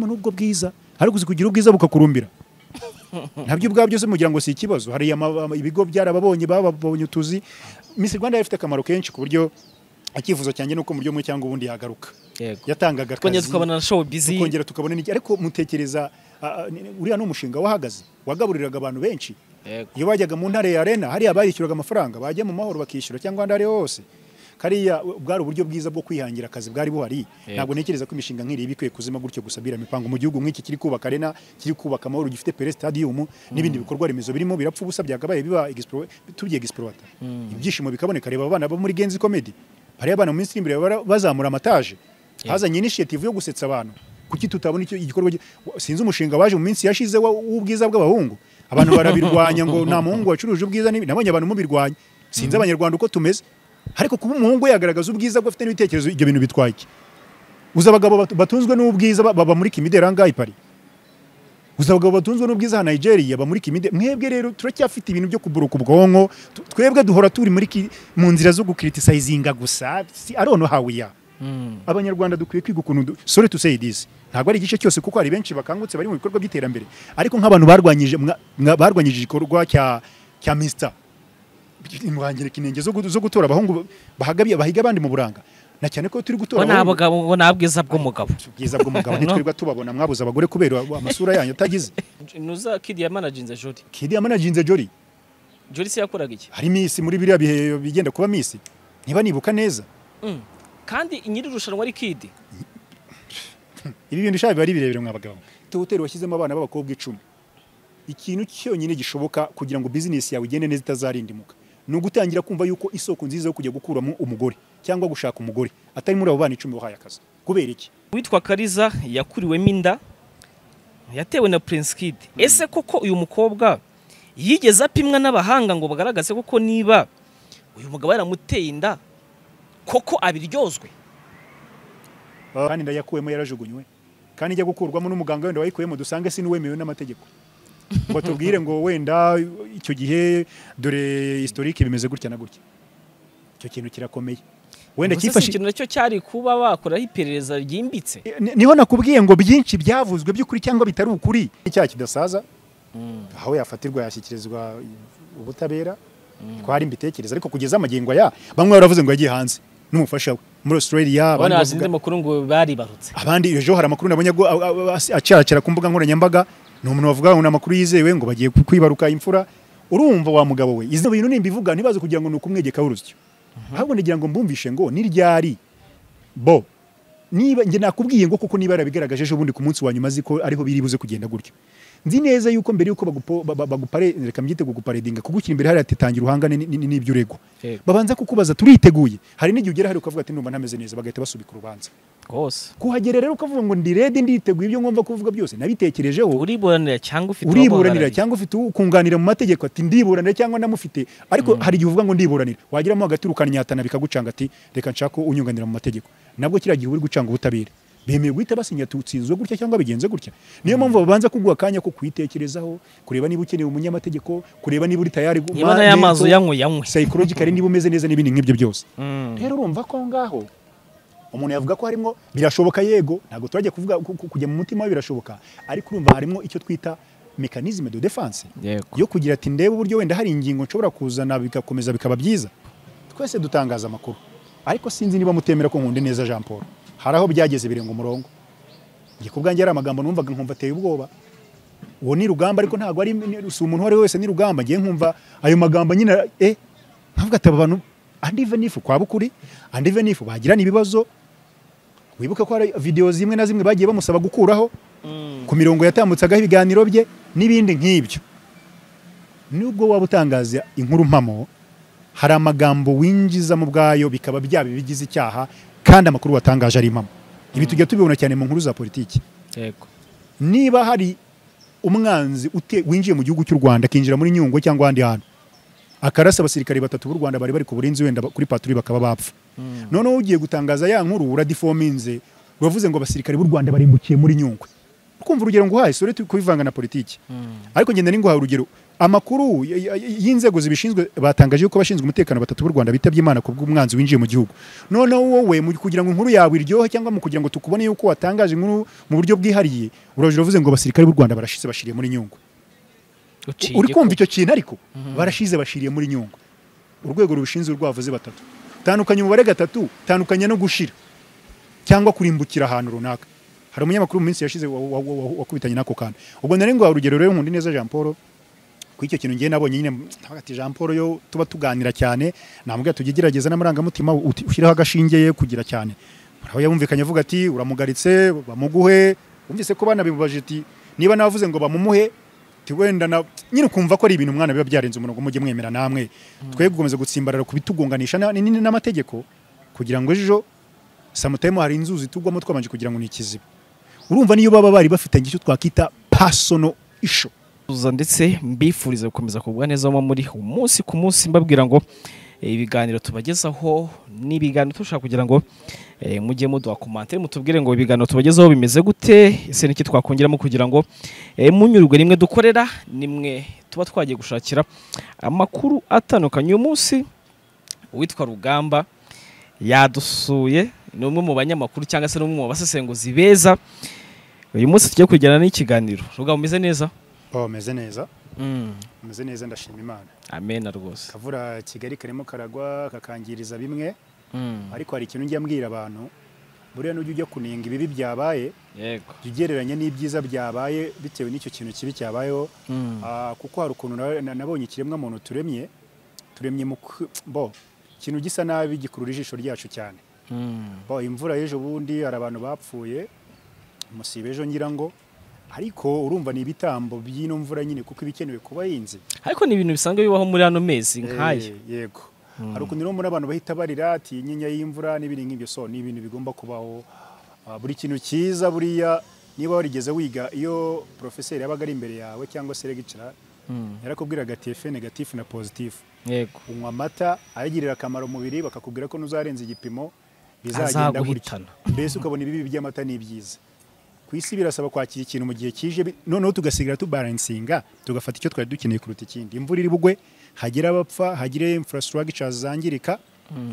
n'ubwo bwiza ariko uzi kugira ubwiza bukakurumbira nabyo ubwabyo byose mugira ngo si ikibazo hari ama- ama- ibigo byarababonye bababonye utuzi Miss Rwanda yari ifite akamaro kenshi ku buryo icyifuzo cyanjye nuko mu buryo bumwe cyangwa ubundi yagaruka yego yatangaga twongera akazi tukabona na show bizi tukongera tukabona n'iki ariko mutekereza ah, ah, ni- ni- uriya ni umushinga wahagaze wagaburiraga abantu benshi yego iyo bajyaga mu ntare ya arena hariya barishyuraga amafaranga bajya mu mahoro bakishyura cyangwa ahandi ari ho hose kariya bwari uburyo bwiza bwo kwihangira akazi bwari buhari Yego. ntabwo ntekereza ko imishinga nk'iriya iba ikwiye kuzima gutyo gusa biriya mipango mu gihugu nk'iki kiri kubaka arena kiri kubaka amahoro gifite pere stadium n'ibindi bikorwa remezo birimo birapfa ubusa byakabaye biba explore- tugiye explorata ibyishimo bikaboneka reba abana bo muri genzi comedy hariya abana mu minsi iri imbere bara- bazamura amataje hazanye initiative yo gusetsa abantu kuki tutabona icyo igikorwa gi- wa- sinzi umushinga waje mu minsi yashize wa- w'ubwiza bw'abahungu abantu barabirwanya ngo nta muhungu wacuruje ubwiza n'ibi- nabonye abantu mubirwanya sinzi abanyarwanda uko tumeze ariko kuba umuhungu yagaragaza ubwiza bwe afite n'ibitekerezo ibyo bintu bitwaye iki uzi abagabo bat- batunzwe n'ubwiza ba- baba muri kimideri ahangaha i Paris uzi abagabo batunzwe n'ubwiza ha Nigeria baba muri kimideri mwebwe rero turacyafite ibintu byo kuburuka ubwonko Tu- twebwe duhora turi muri ki- mu nzira zo gukriticizinga gusa si arono how we are abanyarwanda dukwiye kwiga ukuntu du- sorry to say this ntabwo ari igice cyose kuko hari benshi bakangutse bari mu bikorwa by'iterambere ariko nk'abantu barwanyije mwa- mwa- barwanyije igikorwa cya cya Mr imwangirika inenge zo gu- zo gutora abahungu bahagabye bahiga abandi mu buranga na cyane ko turi gutora bo ni abahungu- abagabo bo ni abwiza bw'umugabo ubwiza bw'umugabo ntitwirirwa tubabona mwabuze abagore kubera amasura yanyu atagize ntuza kid yamanaginze jori kidi yamanaginze jori jori se yakoraga iki hari misi muri biriya bihe bigenda kuba misi niba nibuka neza Mm. kandi nyiri irushanwa ari kid ibi bintu shaka biba ari birebire mwabagabo tuhoteri washyizemo abana b'abakobwa icumi ikintu cyonyine gishoboka kugira ngo bizinesi yawe igende neza itazarindimuka ni ugutangira kumva yuko isoko nziza yo kujya gukuramo umugore cyangwa gushaka umugore atari muri abo bana icumi wahaye akazi kubera iki witwa kariza yakuriwemo inda yatewe na prince kid ese koko uyu mukobwa yigeze apimwa n'abahanga ngo bagaragaze koko niba uyu mugabo yaramuteye inda koko abiryozwe kandi inda yakuwemo yarajugunywe kandi ijya gukurwamo n'umuganga wenda wayikuyemo dusange si n'uwemewe n'amategeko ngo tubwire ngo wenda icyo gihe dore historike bimeze gutya na gutya icyo kintu kirakomeye wenda Ubwo se si cyifashishije ikintu nacyo cyari kuba bakoraho iperereza ryimbitse Ni- niho nakubwiye ngo byinshi byavuzwe by'ukuri cyangwa bitari ukuri icyaha kidasaza aho yafatirwa yashyikirizwa ubutabera twari mbitekereza ariko kugeza amagingo aya bamwe baravuze ngo yagiye hanze n'umufasha we muri Australia abandi abana bavuga- bazindi makuru ngo baribarutse abandi ejo hari amakuru nabonye agu- a- a- a- acacara ku mbuga nkoranyambaga ni umuntu bavuga ngo ni amakuru yizewe ngo bagiye ku- kwibaruka imfura urumva wa mugabo we izi bintu nimbivuga ntibaze kugira ngo ni ukumwegekaho urusyo ahubwo nagira ngo mbumvishe ngo ni ryari bo niba njye nakubwiye ngo kuko niba yarabigaragaje ejo bundi ku munsi wa nyuma azi ko ariho biri buze kugenda gutyo nzi neza yuko mbere yuko bagupo- ba- ba- bagupare reka mbyite kuguparedinga kugushyira imbere hariya ati tangira uhangane ni- ni- n'ibyo uregwa Yego. babanza kukubaza turiteguye hari n'igihe ugera hari ukavuga ati ndumva ntameze neza bagahita basubika urubanza rwose kuhagera rero ukavuga ngo ndi redi nditeguye ibyo ngomba kuvuga byose nabitekerejeho uriburanira cyangwa ufite uriburanira uwaburanira. cyangwa ufite ukunganira mu mategeko ati ndiburanira cyangwa ndamufite ariko hari igihe uvuga ngo ndiburanira wageramo hagati ukananyatana bikagucanga ati reka nshaka unyunganira mu mategeko nabwo kiriya gihe uri gucanga ubutabera bemeye guhita basinya tutsinzwe gutya cyangwa bigenze gutya niyo mpamvu babanza kuguha akanya ko kwitekerezaho kureba niba ukeneye umunyamategeko kureba niba uri tayari gu- niba nayo amazi mental, uyanywe yanywe psychologically niba umeze neza n'ibindi nk'ibyo byose Mm. rero urumva ko aho ngaho umuntu yavuga ko harimo birashoboka yego ntabwo turajya kuvuga ku- ku- kujya mu mutima we birashoboka ariko urumva harimo icyo twita mekanizme de defense yego yo kugira ati ndebe uburyo wenda hari ingingo nshobora kuzana bigakomeza bikaba byiza twese dutangaza amakuru ariko sinzi niba mutemera ko nkunda neza Jean Paul hari aho byageze birenga umurongo njye ku bwanjye hari amagambo numvaga nkumva ateye ubwoba uwo ni rugamba ariko ntabwo ari si umuntu uwo ari we wese ni rugamba njye nkumva ayo magambo nyine eh nkavuga ati aba bantu and even if kwaba ukuri and even if bagirana ibibazo wibuke ko hari videwo zimwe na zimwe bagiye bamusaba gukuraho ku mirongo yatambutseagaho ibiganiro bye n'ibindi nk'ibyo nubwo waba utangaza inkuru mpamo hari amagambo winjizamo ubwayo bikaba byaba ibigize icyaha kandi amakuru watangaje ari impamo ibi tujya tubibona cyane mu nkuru za politiki yego niba hari umwanzi ute- winjiye mu gihugu cy'u Rwanda akinjira muri Nyungwe cyangwa ahandi hantu akarasa abasirikare batatu b'u Rwanda bari bari ku burinzi wenda ba- kuri paturi bakaba bapfa noneho ugiye gutangaza ya nkuru uradifominze uravuze ngo abasirikare b'u Rwanda barimbukiye muri Nyungwe kumva urugero nguhaye sore turi kubivanga na politiki ariko ngenda ninguhaye urugero amakuru y- y- y- y'inzego zibishinzwe batangaje ko abashinzwe umutekano batatu b'u Rwanda bitabye Imana ku bw'umwanzi winjiye mu gihugu noneho wowe mu kugira ngo inkuru yawe iryohe cyangwa mu kugira ngo tukubone yuko watangaje inkuru mu buryo bwihariye uraje uravuze ngo abasirikare b'u Rwanda barashize bashiriye muri nyungwe uri kumva icyo kintu ariko barashize bashiriye muri nyungwe urwego rubishinzwe rwavuze batatu tandukanye umubare gatatu tandukanye no gushira cyangwa kurimbukira ahantu runaka hari umunyamakuru mu minsi yashize wa- wa- wa- wa- wakubitanye n'ako kantu ubwo nari ngo urugero rero nkunda neza Jean Paul kuri icyo kintu ngiye nabonye nyine ntabwo ati Jean Paul yo tuba tuganira cyane namubwira tujye gerageza n'amarangamutima uti- ushyireho agashinge ye kugira cyane aho yumvikanye avuga ati uramugaritse bamuguhe wumvise ko banabibubajije ati niba navuze ngo bamumuhe ati wenda na nyine ukumva ko ari ibintu umwana biba byarenze umurongo mujye mwemera namwe twebwe gukomeza gutsimbarara kubitugonganisha na- ni- ni- n'amategeko kugira ngo ejo samutayimo hari inzuzi tugwamo twabanje kugira ngo ni ikiziba urumva niyo baba bari bafitanye icyo twakwita personal issue Tuza ndetse mbifuriza gukomeza kugwa neza mo muri umunsi ku munsi mbabwira ngo eh, ibiganiro tubagezaho ni ibiganiro tushaka kugira ngo eh, mujye muduha komante mutubwire ngo ibiganiro tubagezaho bimeze gute ese niki twakongeramo kugira ngo eh, munyurwe nimwe dukorera nimwe tuba twagiye gushakira amakuru atandukanye uyu munsi uwitwa rugamba yadusuye ni umwe mu banyamakuru cyangwa se ni umwe mu basesenguzi beza uyu munsi tugiye kujyana n'ikiganiro rugamba umeze neza oh meze neza Mm. meze neza ndashima imana amena rwose kavura kigali karimo karagwa kakangiriza bimwe Mm. ariko hari ikintu njya mbwira abantu buriya n'ujya ujya kuninga ibibi byabaye yego jya ugereranya n'ibyiza byabaye bitewe n'icyo kintu kibi cyabayeho Mm. Ah, kuko hari ukuntu na- na- nabonye ikiremwa muntu turemye turemye mu ku- bo ikintu gisa nabi gikurura ijisho ryacu cyane Mm. Bo, imvura y'ejo bundi hari abantu bapfuye musiba ejo ngira ngo ariko urumva ni ibitambo by'ino mvura nyine kuko ibikenewe ku bahinzi ariko ni ibintu bisanzwe bibaho muri ano mezi Eh, nk'aya yego hari ukuntu rero mbona abantu bahita barira ati inyinya y'imvura n'ibindi nk'ibyo so ni ibintu bigomba kubaho Ah, buri kintu cyiza buriya niba warigeze wiga iyo porofeseri yabaga ari imbere yawe cyangwa se regicara Mm. yarakubwiraga ati efe negatifu na pozitifu yego unywa amata ayagirira akamaro umubiri bakakubwira ko n'uzarenza igipimo bizagenda gutya Azaguhitana. mbese ukabona ibibi by'amata n'ibyiza ku isi birasaba kwakira ikintu mu gihe kije bi- noneho tugasigara tubaransinga tugafata icyo twari dukeneye kuruta ikindi imvura iri bugwe hagire abapfa hagire infrastructure zangirika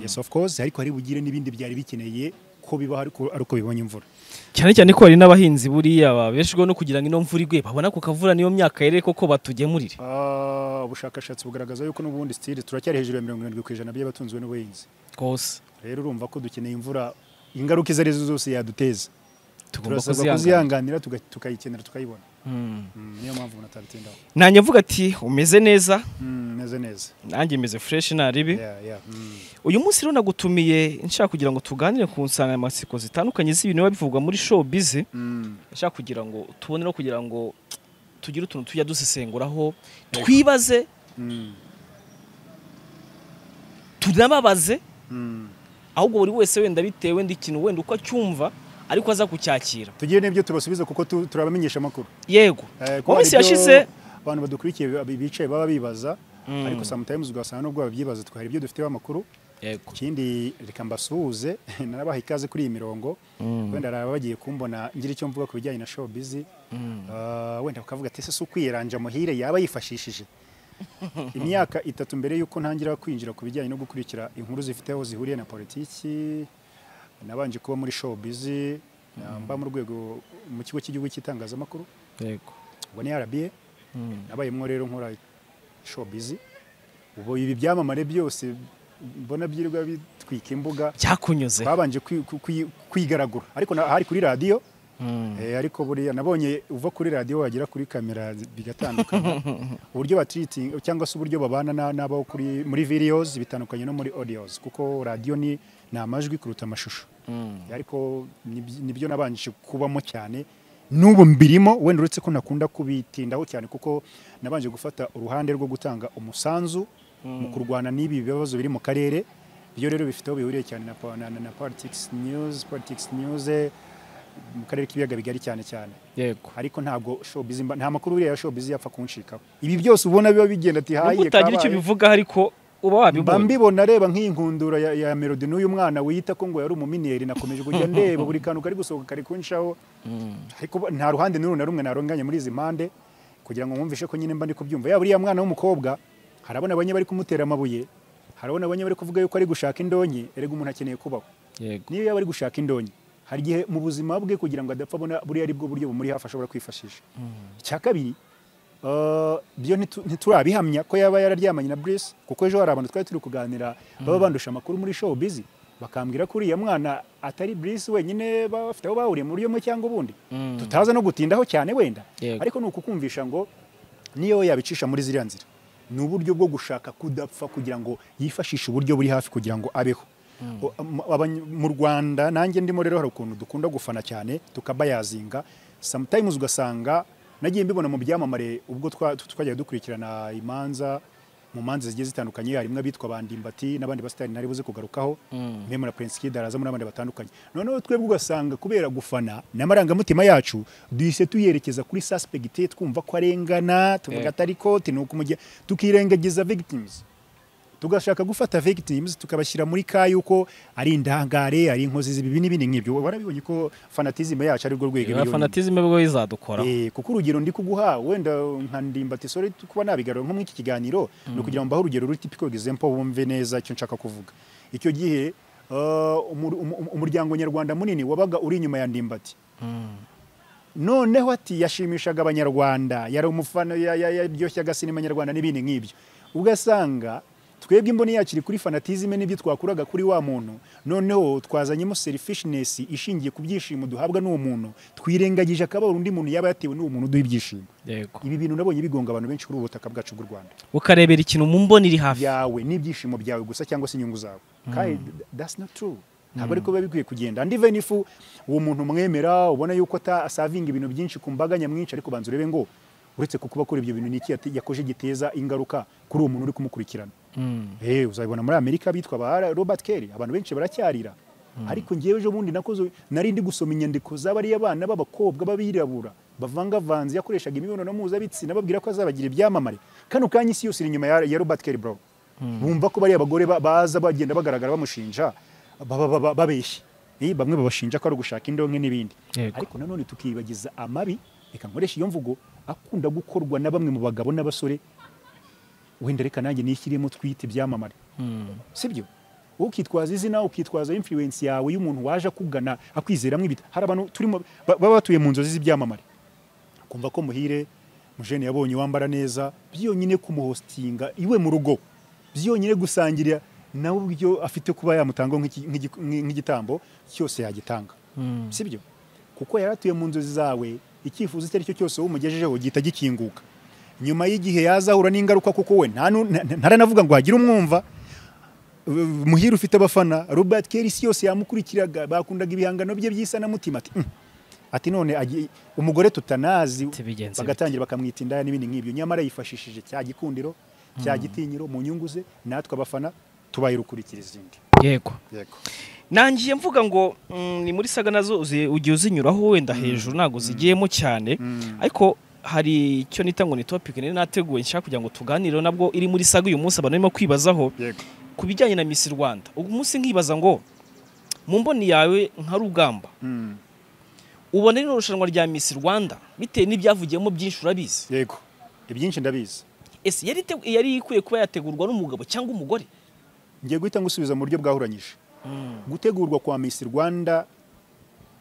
yes of course ariko hari bugire n'ibindi byari bikeneye ko bibaho ariko ari uko bibonye imvura cyane cyane ko hari n'abahinzi buriya babeshwaho no kugira ngo ino mvura igwe babona ku kavura niyo myaka yere koko batugemurire Ah, ubushakashatsi bugaragaza yuko n'ubundi stili turacyari hejuru ya mirongo irindwi ku ijana by'abatunzwe n'ubuhinzi rwose rero urumva ko dukeneye imvura ingaruka izo ari zo zose yaduteza tugomba turasabwa kuzihangana kuzihanganira tuga- tukayikenera tukayibona Mm. Mm, niyo mpamvu umuntu atabitindaho nanjye avuga ati umeze neza Mm, neze neza nanjye meze fresh nta ribi Yeah, yeah, mm. uyu munsi rero nagutumiye nshaka kugira ngo tuganire ku nsanganyamatsiko zitandukanye z'ibintu biba bivugwa muri showbiz Mm. nshaka kugira ngo tubone no kugira ngo tugire utuntu tujya dusesenguraho twibaze Mm. tunababaze Mm. ahubwo buri wese wenda bitewe n'ikintu wenda uko acyumva ariko aza kucyakira tugira n'ibyo tubasubiza kuko tu- turabamenyesha amakuru yego Eh, mu kuko hari minsi ibyo yashize abantu badukurikiye bi- bi- bicaye baba bibaza Mm. ariko sometimes ugasanga nubwo babyibaza twari ibyo dufiteho amakuru yego ikindi reka mbasuhuze narabaha ikaze kuri iyi mirongo wenda hari abagiye kumbona ngira icyo mvuga ku bijyanye na showbiz Ah, wenda bakavuga ati ese si ukwiranja muhire yaba yifashishije imyaka itatu mbere y'uko ntangira kwinjira ku bijyanye no gukurikira inkuru zifite aho zihuriye na politiki nabanje kuba muri showbiz ah, mba mu rwego mu kigo cy'igihugu cy'itangazamakuru yego ubwo ni RBA nabayemo rero nkora showbiz ubu ibi byamamare byose mbona byirirwa bitwika imbuga byakunyuze babanje kwi- kwi- kwi- kwigaragura ariko na- hari kuri radiyo Eh, ariko buriya nabonye uva kuri radiyo wagera kuri kamera zi- bigatandukana uburyo batiritinga cyangwa se uburyo babana na- n'abo kuri muri videos bitandukanye no muri audios kuko radiyo ni ni amajwi kuruta amashusho ariko nibyo nibyo nabanje kubamo cyane n'ubu mbirimo wenda uretse ko nakunda kubitindaho cyane kuko nabanje gufata uruhande rwo gutanga umusanzu mu kurwana n'ibi bibazo biri mu karere byo rero bifite aho bihuriye cyane na, po- na, na, na politics news politics news eh, mu karere k'ibiyaga bigari cyane cyane yego ariko ntabwo showbiz mba- nta makuru buriya ya showbiz yapfa kunshikaho ibi byose ubona biba bigenda ati nubwo hayiye utagira icyo bivugaho ariko uba mba wabibonye mbibona reba nk'iyi nkundura ya, ya melodi n'uyu mwana wiyita ko ngo yari umuminiyeri nakomeje kujya ndeba buri kantu kari gusohoka kari kunshaho ariko bo- nta ruhande n'uru na rumwe narunganye muri izi mpande kugira ngo mwumvishe ko nyine mba ndi kubyumva yaba uriya mwana w'umukobwa harabona banye bari kumutera amabuye harabona banye bari kuvuga yuko ari gushaka indonyi erega umuntu akeneye kubaho yego niyo yaba ari gushaka indonyi hari igihe mu buzima bwe kugira ngo adapfa abona buriya ari bwo buryo bumuri hafi ashobora kwifashisha icya kabiri eh, byo ntitu- ntiturabihamya ko yaba yararyamanye na Brice kuko ejo hari abantu twari turi kuganira baba bandusha amakuru muri show busy bakambwira ko uriya mwana atari Brice wenyine bafite aho bahuriye mu buryo bumwe cyangwa ubundi Mm. tutaza no gutindaho cyane wenda Yego. ariko ni ukukumvisha ngo niyo yabicisha muri ziriya nzira ni uburyo bwo gushaka kudapfa kugira ngo yifashishe uburyo buri hafi kugira ngo abeho O- am- abany- mu rwanda nanjye ndimo rero hari ukuntu dukunda gufana cyane tukabayazinga sometimes ugasanga nagiye mbibona mu byamamare ubwo twa- tu- twagiye dukurikirana imanza mu manza zigiye zitandukanye harimo abitwa bandimbati n'abandi basitari nari buze kugarukaho meme na prince kid arazamo n'abandi batandukanye noneho twebwe ugasanga kubera gufana n'amarangamutima yacu duhise tuyerekeza kuri suspect twumva ko arengana tuvuga Yeah. atari koti ni ukumujya tukirengagiza victims tugashaka gufata victims tukabashyira muri ka yuko ari indangare ari inkozi z'ibibi n'ibindi nk'ibyo warabibonye ko fanatism yacu ari rwo rwego iba iyo yonyine. fanatizime bwo izadukora Eh, kuko urugero ndi kuguha wenda nka ndimbati sore kuba nabigarura nko muri iki kiganiro ni ukugira ngo mbahe urugero ruri typical example bumve neza icyo nshaka kuvuga icyo gihe eh, umur- umu- umuryango nyarwanda munini wabaga uri inyuma ya ndimbati noneho ati yashimishaga abanyarwanda yari umufana ya- ya- yaryoshyaga sinema nyarwanda n'ibindi nk'ibyo ugasanga twebwe imboni yacu iri kuri fanatizime n'ibyo twakuraga kuri wa muntu noneho twazanyemo selfishness ishingiye ku byishimo duhabwa n'uwo muntu twirengagije akababaro undi muntu yaba yatewe n'uwo muntu uduha ibyishimo yego ibi bintu nabonye bigonga abantu benshi kuri ubu butaka bwacu bw'u rwanda ukarebera ikintu mu mboni iri hafi yawe n'ibyishimo byawe gusa cyangwa se inyungu zawe kandi that's not true ntabwo ariko biba bikwiye kugenda and even if uwo muntu mwemera ubona yuko atasavinga ibintu byinshi ku mbaga nyamwinshi ariko banza urebe ngo uretse ku kuba akora ibyo bintu ni iki yate- yakoje giteza ingaruka kuri uwo muntu uri kumukurikirana Mm. Eh, uzabibona muri amerika bitwa ba robert kelly abantu benshi baracyarira ariko ngewe ejo bundi nakoze nari ndi gusoma inyandiko z'abariya bana b'abakobwa b'abirabura bavangavanze yakoreshaga imibonano mpuzabitsina babwira ko azabagira ibyamamare kano kanya isi yose iri inyuma ya, ya robert kelly bro bumva ko bariya bagore ba- baza bagenda bagaragara bamushinja baba- baba- babeshya Eh, bamwe babashinja ko ari ugushaka indonke n'ibindi Yego. ariko nanone tukibagiza amabi reka nkoreshe iyo mvugo akunda gukorwa na bamwe mu bagabo n'abasore wenda reka nanjye nishyiremo twite ibyamamare sibyo ukitwaza izina ukitwaza influence yawe y'umuntu waje akugana akwizeramo ibita hari abantu turimo ba- baba batuye mu nzozi z'ibyamamare kumva ko muhire mujene yabonye wambara neza byonyine kumuhostinga iwe mu rugo byonyine gusangirira nawe uburyo afite kuba yamutanga nk'iki- nk'igi- nk'igitambo cyose yagitanga Mm. sibyo kuko yari atuye mu nzozi zawe icyifuzo icyo ari cyo cyose umugejejeho gihita gikinguka nyuma y'igihe yazahura n'ingaruka kuko we nta nu- nta- ntaranavuga ngo hagire umwumva Uh, muhire ufite abafana robert kelly isi yose yamukurikiraga bakundaga ibihangano bye by'isanamutima ati "Mm." ati none agiye- umugore tutanazi Tibigenze bite? bagatangira bakamwita indaya n'ibindi nk'ibyo nyamara yifashishije cya gikundiro cya gitinyiro mu nyungu ze natwe abafana tubaye urukurikira izindi yego yego nangiye mvuga ngo mm, ni muri saga nazo uzi- ugiye uzinyuraho wenda hejuru ntabwo zigiyemo cyane ariko hari icyo nita ngo ni topic nari nateguwe nshaka kugira ngo tuganireho nabwo iri muri saga uyu munsi abantu barimo kwibazaho yego ku bijyanye na Miss Rwanda uyu munsi nkibaza ngo mu mboni yawe nka rugamba Mm. ubona rino rushanwa rya Miss Rwanda bitewe n'ibyavugiyemo byinshi urabizi yego ibyinshi ndabizi ese yari ite- yari ikwiye kuba yategurwa n'umugabo cyangwa umugore ngiye guhita ngusubiza mu buryo bwahuranyije gutegurwa kwa Miss Rwanda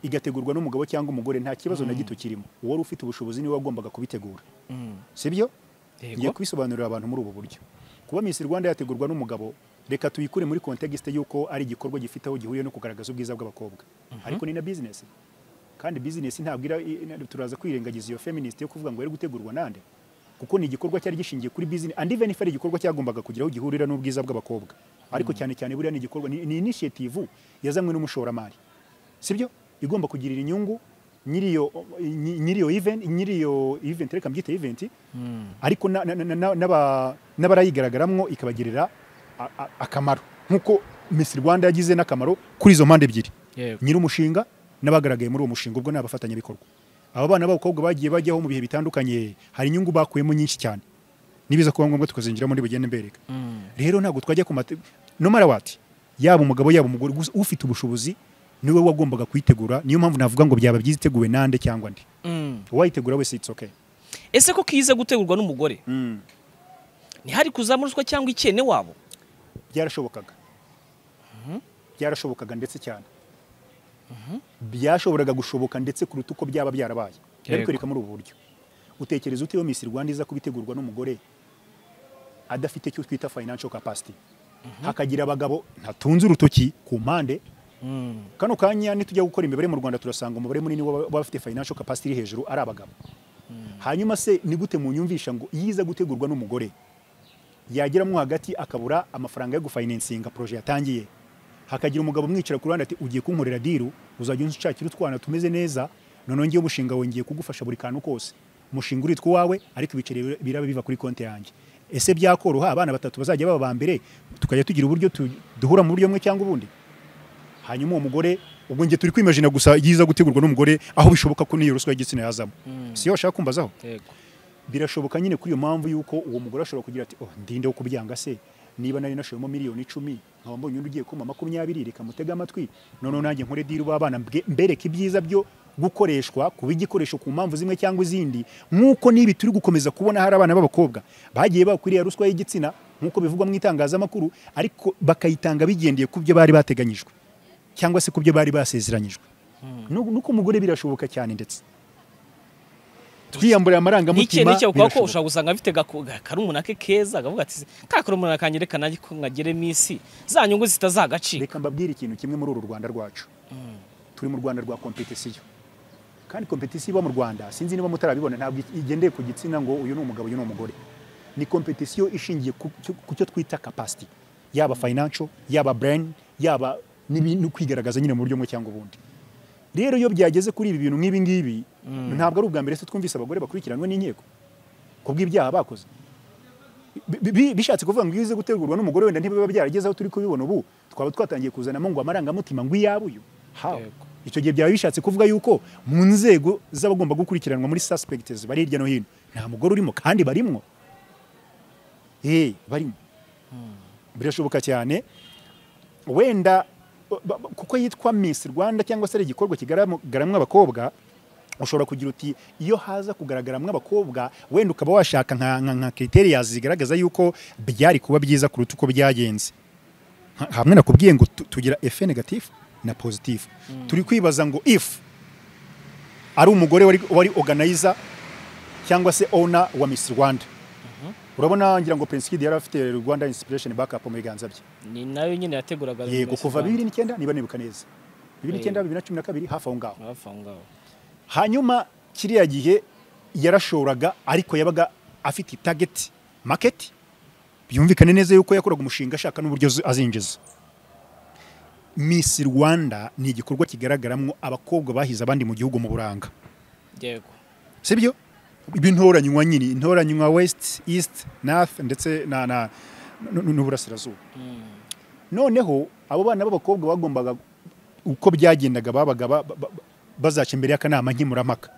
igategurwa n'umugabo cyangwa umugore nta kibazo na gito kirimo uwari ufite ubushobozi niwe wagombaga kubitegura sibyo ngiye kubisobanurira abantu muri ubu buryo kuba Miss Rwanda yategurwa n'umugabo reka tuyikure muri context y'uko ari igikorwa gifite aho gihuriye no kugaragaza ubwiza bw'abakobwa ariko ni na business kandi business ntabwo ira- i- i- turaza kwirengagiza iyo feminist yo kuvuga ngo yari gutegurwa nande kuko ni igikorwa cyari gishingiye kuri business and even if ari igikorwa cyagombaga kugira aho gihurira n'ubwiza bw'abakobwa ariko cyane cyane buriya ni igikorwa ni, ni initiative yazanywe n'umushoramari sibyo igomba kugirira inyungu nyiriyo nyi- nyiriyo event nyiriyo event reka mbyite event ariko na- na- na- na- n'aba- n'abarayigaragaramo ikabagirira a- a- akamaro nk'uko Miss Rwanda yagize n'akamaro kuri izo mpande ebyiri nyir'umushinga n'abagaragaye muri uwo mushinga ubwo ni abafatanyabikorwa aba bana b'abakobwa bagiye bajyaho mu bihe bitandukanye hari inyungu bakuyemo nyinshi cyane nibiza kuba ngombwa tukazinjiramo ndi bugende mbereka rero ntabwo twajya ku mate no matter what yaba umugabo yaba umugore gusa ufite ubushobozi niwe wagombaga kuyitegura niyo mpamvu navuga ngo byaba byiza iteguwe nande cyangwa ndi uwayitegura wese it's okay ese ko kiza gutegurwa n'umugore Mm. ntihari kuzamuruswa cyangwa ikene wabo byarashobokaga byarashobokaga ndetse cyane byashoboraga gushoboka ndetse kuruta uko byaba byarabaye Yego. ndabikwereka muri ubu buryo utekereza ute iyo Miss Rwanda iza kubitegurwa n'umugore adafite icyo twita financial capacity hakagira abagabo ntatunze urutoki ku mpande kano kanya nitujya gukora imibare mu rwanda turasanga umubare munini w'aba- w'abafite financial capacity iri hejuru ari abagabo hanyuma se ni gute munyumvisha ngo iyo iza gutegurwa n'umugore yageramo hagati akabura amafaranga yo gufayininsinga poroje yatangiye hakagira umugabo umwicara ku ruhande ati ugiye kunkorera diru uzajya unshakira utwana tumeze neza noneho ngewe umushinga we ngiye kugufasha buri kantu kose umushinga uritwa uwawe ariko ibiceri biraba biva kuri konti yanjye ese byakoroha abana batatu bazajya baba ba mbere tukajya tugira uburyo tu- duhura mu buryo bumwe cyangwa ubundi hanyuma uwo mugore ubwo njye turi kwimajina gusa yiza gutegurwa n'umugore aho bishoboka ko n'iyo ruswa y'igitsina yazamo siyo bashaka kumbazaho yego birashoboka nyine kuri iyo mpamvu y'uko uwo mugore ashobora kugira ati oh ndinde wo kubyanga se niba nari nashoyemo miliyoni icumi nkaba mbonye undi ugiye kumpa makumyabiri reka mutege amatwi noneho nanjye nkore diri b'abana mbwe- mbereke ibyiza byo gukoreshwa kuba igikoresho ku mpamvu zimwe cyangwa izindi nk'uko n'ibi turi gukomeza kubona hari abana b'abakobwa bagiye bakwiriye ruswa y'igitsina nk'uko bivugwa mu itangazamakuru ariko bakayitanga bigendeye ku byo bari bateganyijwe cyangwa se ku byo bari basezeranyijwe Nu- nuko umugore birashoboka cyane ndetse twiyamburiye n'iki amarangamutima n'iki ukaba ko birashoboka. ushobora gusanga afite gaku- ga- karumuna ke keza akavuga ati ka karumuna kanjye reka nanjye ko nkagere minsi za nyungu zitazagacika reka mbabwire ikintu kimwe muri uru rwanda rwacu turi mu rwanda rwa kompetisiyo kandi kompetisiyo iba mu rwanda sinzi niba mutarabibona ntabwo igendeye ku gitsina ngo uyu ni umugabo uyu ni umugore ni kompetisiyo ishingiye ku cyo- ku cyo twita capacity yaba financial yaba brain yaba n'ibi- no kwigaragaza nyine mu buryo bumwe cyangwa ubundi rero iyo byageze kuri ibi bintu nk'ibi ngibi ntabwo ari ubwa mbere se twumvise abagore bakurikiranwe n'inkiko ku bw'ibyaha bakoze Bi- bi- bishatse kuvuga ngo iyo uze gutegurwa n'umugore wenda ntibiba byarageze aho turi kubibona ubu twaba twatangiye kuzanamo ngo amarangamutima ngo iyabuyu hawe Yego. icyo gihe byaba bishatse kuvuga yuko mu nzego z'abagomba gukurikiranwa muri suspects bari hirya no hino nta mugore urimo kandi barimwo eh barimo birashoboka cyane wenda ba- ba- kuko yitwa Miss Rwanda cyangwa se ari igikorwa kigaragaramwo abakobwa ushobora kugira uti iyo haza kugaragaramwo abakobwa wenda ukaba washaka nka, nka, nka criteria zigaragaza yuko byari kuba byiza kuruta uko byagenze Ha- hamwe nakubwiye ngo tu- tugira efe negatif na positif turi kwibaza ngo if ari umugore wari, wari organizer cyangwa se owner wa Miss Rwanda urabona ngira ngo Prince Kid yari afite Rwanda Inspiration Backup mu biganza bye ni nayo nyine yateguraga yego Miss kuva Rwanda. bibiri n'icyenda niba nibuka neza bibiri Eh. n'icyenda bibiri na cumi na kabiri hafi aho ngaho hafi aho ngaho hanyuma kiriya gihe yarashoraga ariko yabaga afite target market byumvikane neza yuko yakoraga umushinga ashaka n'uburyo azi- azinjiza Miss Rwanda ni igikorwa kigaragaramo abakobwa bahize abandi mu gihugu mu buranga yego sibyo b'intoranywa nyine intoranywa west east north ndetse na- na- n- n- n'uburasirazuba noneho abo bana b'abakobwa bagombaga uko byagendaga babaga ba- ba- ba- bazaca imbere y'akanama nkemurampaka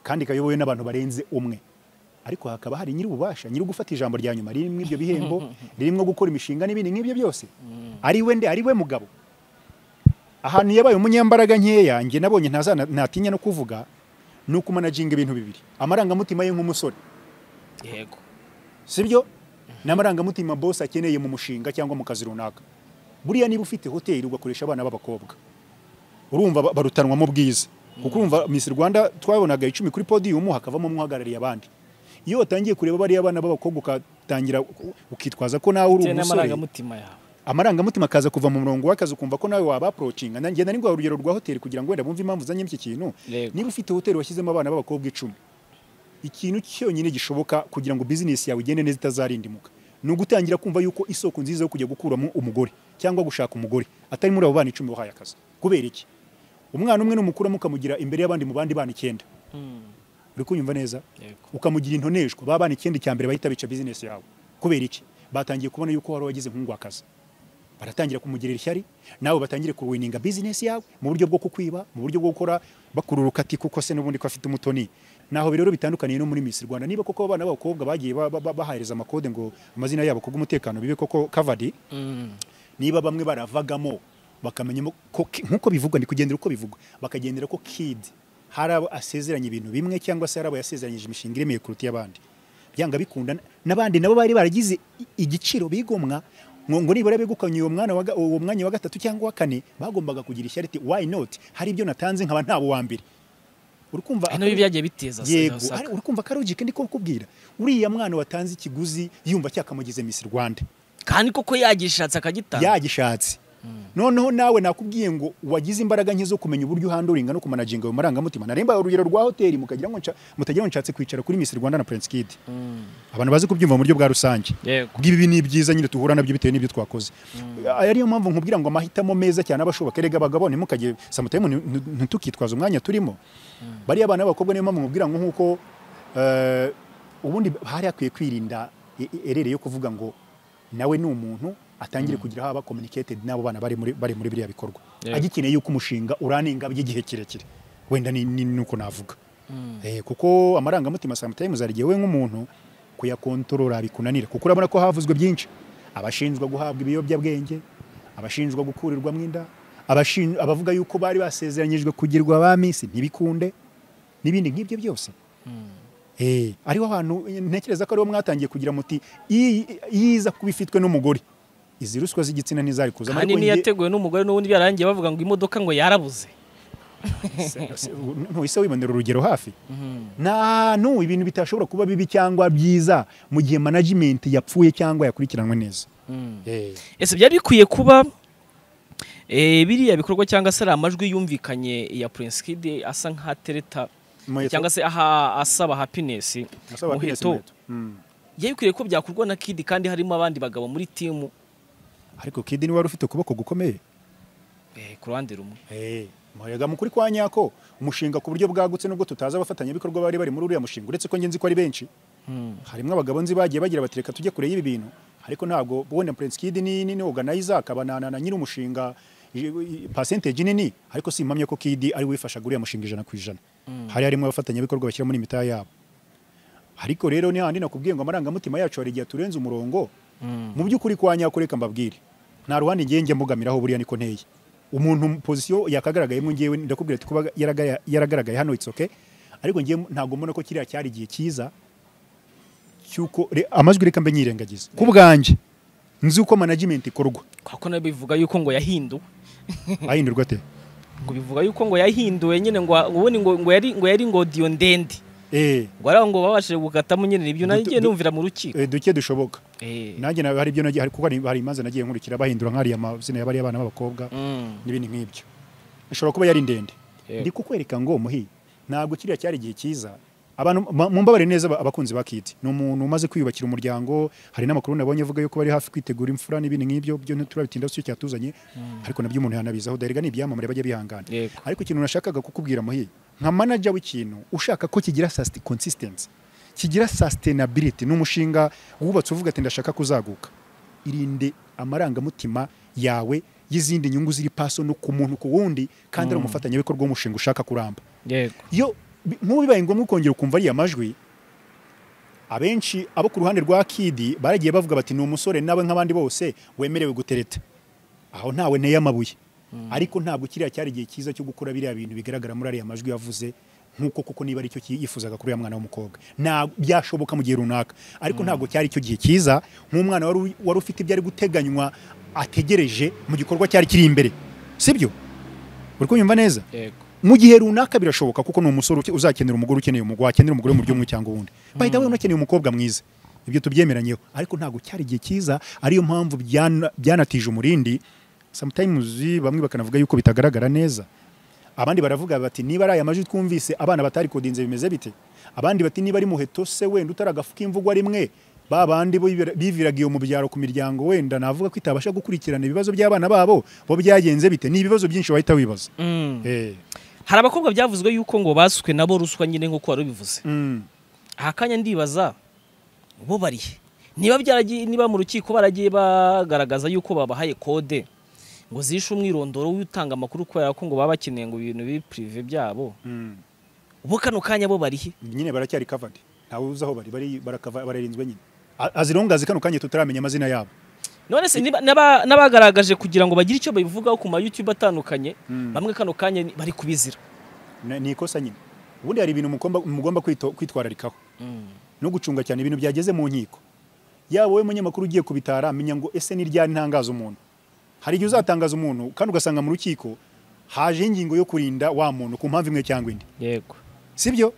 kandi kayobowe n'abantu barenze umwe ariko hakaba hari nyir'ububasha nyiri gufata ijambo rya nyuma ririmo ibyo bihembo ririmo gukora imishinga n'ibindi nk'ibyo byose ari we nde ari we mugabo ahantu yabaye umunyambaraga nkeya njye nabonye ntazana- ntatinya no kuvuga ni ukumanaginga ibintu bibiri amarangamutima ye nk'umusore yego sibyo n'amarangamutima boss akeneye mu mushinga cyangwa mu kazi runaka buriya niba ufite hoteli ugakoresha abana b'abakobwa urumva ba- barutanwamo bwiza kuko urumva Miss Rwanda twabonaga icumi kuri podium hakavamo umwe uhagarariye abandi iyo watangiye kureba bariya bana b'abakobwa ukatangira u- ukitwaza ko nawe uri bitewe umusore n'amarangamutima yawe amarangamutima akaza kuva mu murongo w'akazi ukumva ko nawe waba approachinga nanjye nari ngwa urugero rwa hoteli kugira ngo wenda bumve impamvu zanyemo iki kintu Yego. niba ufite hoteli washyizemo abana b'abakobwa icumi ikintu cyonyine gishoboka kugira ngo bizinesi yawe igende neza itazarindimuka ni ugutangira kumva yuko isoko nziza yo kujya gukuramo umugore cyangwa gushaka umugore atari muri abo bana icumi wahaye akazi kubera iki umwana umwe numukuramo ukamugira imbere y'abandi mu bandi bana icyenda uri kunyumva neza yego ukamugira intoneshwa ba bana ikindi cya mbere bahita bica bizinesi yawe kubera iki batangiye kubona yuko wari wagize nk'ungwakazi baratangira kumugirira ishyari nawe batangire kuwininga bizinesi yawe mu buryo bwo kukwiba mu buryo bwo gukora bakururuka ati kuko se n'ubundi ko afite umutoni naho rero bitandukaniye no muri Miss Rwanda niba koko abana b'abakobwa bagiye ba- ba- bahereza amakode ngo amazina yabo kubw'umutekano bibe koko covered niba bamwe baravagamo bakamenya ko nk'uko bivugwa ni kugendera uko bivugwa bakagendera ko kid hari abo asezeranye ibintu bimwe cyangwa se hari abo yasezeranyije imishinga iremeye kuruta iy'abandi byanga bikunda n'abandi nabo bari baragize i- igiciro bigomwa ngo ngo nibura begukanye uwo mwana wa ga- uwo mwanya wa gatatu cyangwa wa kane bagombaga kugira ishyari ati why not hari ibyo natanze nkaba ntabo wa mbere uri kumva Eh, nabyo byagiye biteza se yego ndabasaka. ari- uri kumva karogike ndiko kukubwira uriya mwana watanze ikiguzi yumva cyakamugize Miss Rwanda kandi koko yagishatse akagitanga yagishatse noneho nawe nakubwiye ngo wagize imbaraga nke zo kumenya uburyo uhanduringa no kumanaginga ayo marangamutima naremba urugero rwa hoteli mukagira ngo nsha- mutagira ngo nshatse kwicara kuri Miss Rwanda na Prince Kid abantu bazi kubyumva mu buryo bwa rusange yego bw'ibi ni ibyiza nyine duhura nabyo bitewe n'ibyo twakoze Aya ariyo mpamvu nkubwira ngo amahitamo meza cyane abashoboka erega abagabo ntimukajye samutayime ntitukitwaza umwanya turimo bariya abana b'abakobwa niyo mpamvu nkubwira ngo nk'uko eh, ubundi hari hakwiye kwirinda e- e- erere yo kuvuga ngo nawe ni umuntu atangire kugira haba communicated n'abo bana bari muri bari muri biriya bikorwa Yego. agikeneye yuko umushinga uranenga by'igihe kirekire wenda ni ni- nuko navuga Eh, kuko amarangamutima sometimes hari igihe we nk'umuntu kuyakontorora bikunanira kuko urabona ko havuzwe byinshi abashinjwa guhabwa ibiyobyabwenge abashinjwa gukurirwamo inda abashin- abavuga yuko bari basezeranyijwe kugirwa ba misi ntibikunde n'ibindi nk'ibyo byose Eh, ariho abantu ntekereza ko ariho mwatangiye kugira muti "Iyi- iyi iza kuba ifitwe n'umugore izi ruswa z'igitsina ntizari kuzamo kandi ariko njye- n'iyateguwe n'umugore n'ubundi byarangiye bavuga ngo imodoka ngo yarabuze ntuhise wibonera urugero hafi nta n'ubu ibintu bitashobora kuba bibi cyangwa byiza mu gihe management yapfuye cyangwa yakurikiranwe neza Eh, ese byari bikwiye kuba eh, biriya bikorwa cyangwa se ari amajwi yumvikanye ya Prince Kid asa nk'atereta Muheto. cyangwa se aha asaba happiness nasaba muheto. Agnes Muheto. Mm. byari bikwiriye ko byakorwa na Kid kandi harimo abandi bagabo muri timu ariko kidi niwe wari ufite ukuboko gukomeye eh, ku ruhande rumwe Eh, murega mukuri kwa nyako umushinga ku buryo bwagutse nubwo tutazi abafatanyabikorwa bari bari muri uriya mushinga uretse ko ngenzi ko ari benshi harimo abagabo nzi bagiye bagira bati reka tujye kure y'ibi bintu ariko ntabwo ubona Prince Kid ni ni ni organizer akaba na na na nyiri umushinga i- i- percentage nini ariko simpamye ko Kid ari wifashaga uriya mushinga ijana ku ijana hari harimo abafatanyabikorwa bashyira muri mitaya yabo ariko rero ni handi nakubwiye ngo amarangamutima yacu hari igihe turenze umurongo mu by'ukuri kwa nyako reka mbabwire nta ruhande ngiye njya mbugamiraho buriya niko nteye umuntu mu pozisiyo yakagaragayemo ngewe ndakubwira ati kuba yaragaya- yaragaragaye hano it's okay ariko ngewe ntabwo mbona ko kiriya cyari igihe cyiza cy'uko re- amajwi reka mbe nyirengagiza ku bwanjye nzi uko management ikorwa kuko nayo bivuga yuko ngo yahinduwe ahindurwa ate ngo bivuga yuko ngo yahinduwe nyine ngo ubundi ngo ngo yari ngo yari ngodiyo ndende Eh, ngo ari aho ngo babashije gukatamo nyine nibyo nayo Du- ngiye du- numvira mu rukiko eh, duke dushoboka Eh, nanjye na- hari ibyo nagiye hari- kuko hari hari imanza nagiye nkurikira bahindura nk'ariya mazina ya bariya bana b'abakobwa mm, n'ibindi nk'ibyo ishobora kuba yari ndende Yego. ndi kukwereka ngo muhi ntabwo kiriya cyari igihe cyiza abantu ma- mumbabare neza aba- abakunzi ba Kid ni umuntu umaze kwiyubakira umuryango hari n'amakuru nabonye avuga yuko bari hafi kwitegura imfura n'ibindi nk'ibyo byo ntiturabitinda si cyo cyatuzanye ariko nabyo umuntu yanabizaho dore ni ibyamamare bajya bihangana Yego. ariko ikintu nashakaga kukubwira muhi nka manager w'ikintu ushaka ko kigira sasti- consistency kigira sustainability ni umushinga wubatse uvuga ati ndashaka kuzaguka irinde amarangamutima yawe y'izindi nyungu ziri paso no ku muntu ku wundi kandi ari umufatanyabikorwa w'umushinga ushaka kuramba yego iyo bi- nk'ubu bibaye ngombwa ukongera ukumva ariya majwi abenshi abo ku ruhande rwa kidi baragiye bavuga bati ni umusore nawe nk'abandi bose wemerewe gutereta aho ntawe nteye amabuye ariko ntabwo kiriya cyari igihe cyiza cyo gukora biriya bintu bigaragara muri ariya majwi yavuze nk'uko kuko niba aricyo yifuzaga kuri uriya mwana w'umukobwa nta byashoboka mu gihe runaka ariko ntabwo cyari icyo gihe cyiza nk'umwana wari u- wari ufite ibyari guteganywa ategereje mu gikorwa cyari kiri imbere sibyo uri kunyumva neza yego mu gihe runaka birashoboka kuko ni umusore uke- uzakenera umugore ukeneye umugore wakenera umugore mu by'umwe cyangwa ubundi by the way unakeneye umukobwa mwiza ibyo tubyemeranyeho ariko ntabwo cyari igihe cyiza ariyo mpamvu byana- byanatije umurindi sometimes bamwe bakanavuga yuko bitagaragara neza abandi baravuga bati niba ari aya majwi twumvise abana batari kodinze bimeze bite abandi bati niba ari muheto se wenda utaragafu k'imvugwa rimwe ba bandi bibira- biviraga iyo mu byaro ku miryango wenda navuga ko itabasha gukurikirana ibibazo by'abana babo bo byagenze bite ni ibibazo byinshi wahita wibaza Mm. Eh. hari abakobwa byavuzwe yuko ngo basutswe nabo ruswa nyine nk'uko wari ubivuze Mm. aha kanya ndibaza bo barihe niba byaragiye niba mu rukiko baragiye bagaragaza yuko babahaye kode ngo zishe umwirondoro w'utanga amakuru kubera ko ngo baba bakeneye ngo ibintu biri pirive byabo Mm. ubu kano kanya bo barihe nyine baracyari covered ntawe uzi aho bari bari barakava- bararinzwe nyine A- azirongazi kano kanya tutaramenya amazina yabo none se niba- n'aba- n'abagaragaje kugira ngo bagire icyo babivugaho ku ma youtube atandukanye Mm. bamwe kano kanya ni- bari kubizira Na- ni ikosa nyine ubundi hari ibintu mugomba mugomba kwito- kwitwararikaho no gucunga cyane ibintu byageze mu nkiko yaba wowe munyamakuru ugiye kubitara menya ngo ese ni ryari ntangaza umuntu hari igihe uzatangaza umuntu kandi ugasanga mu rukiko haje ingingo yo kurinda wa muntu ku mpamvu imwe cyangwa indi yego sibyo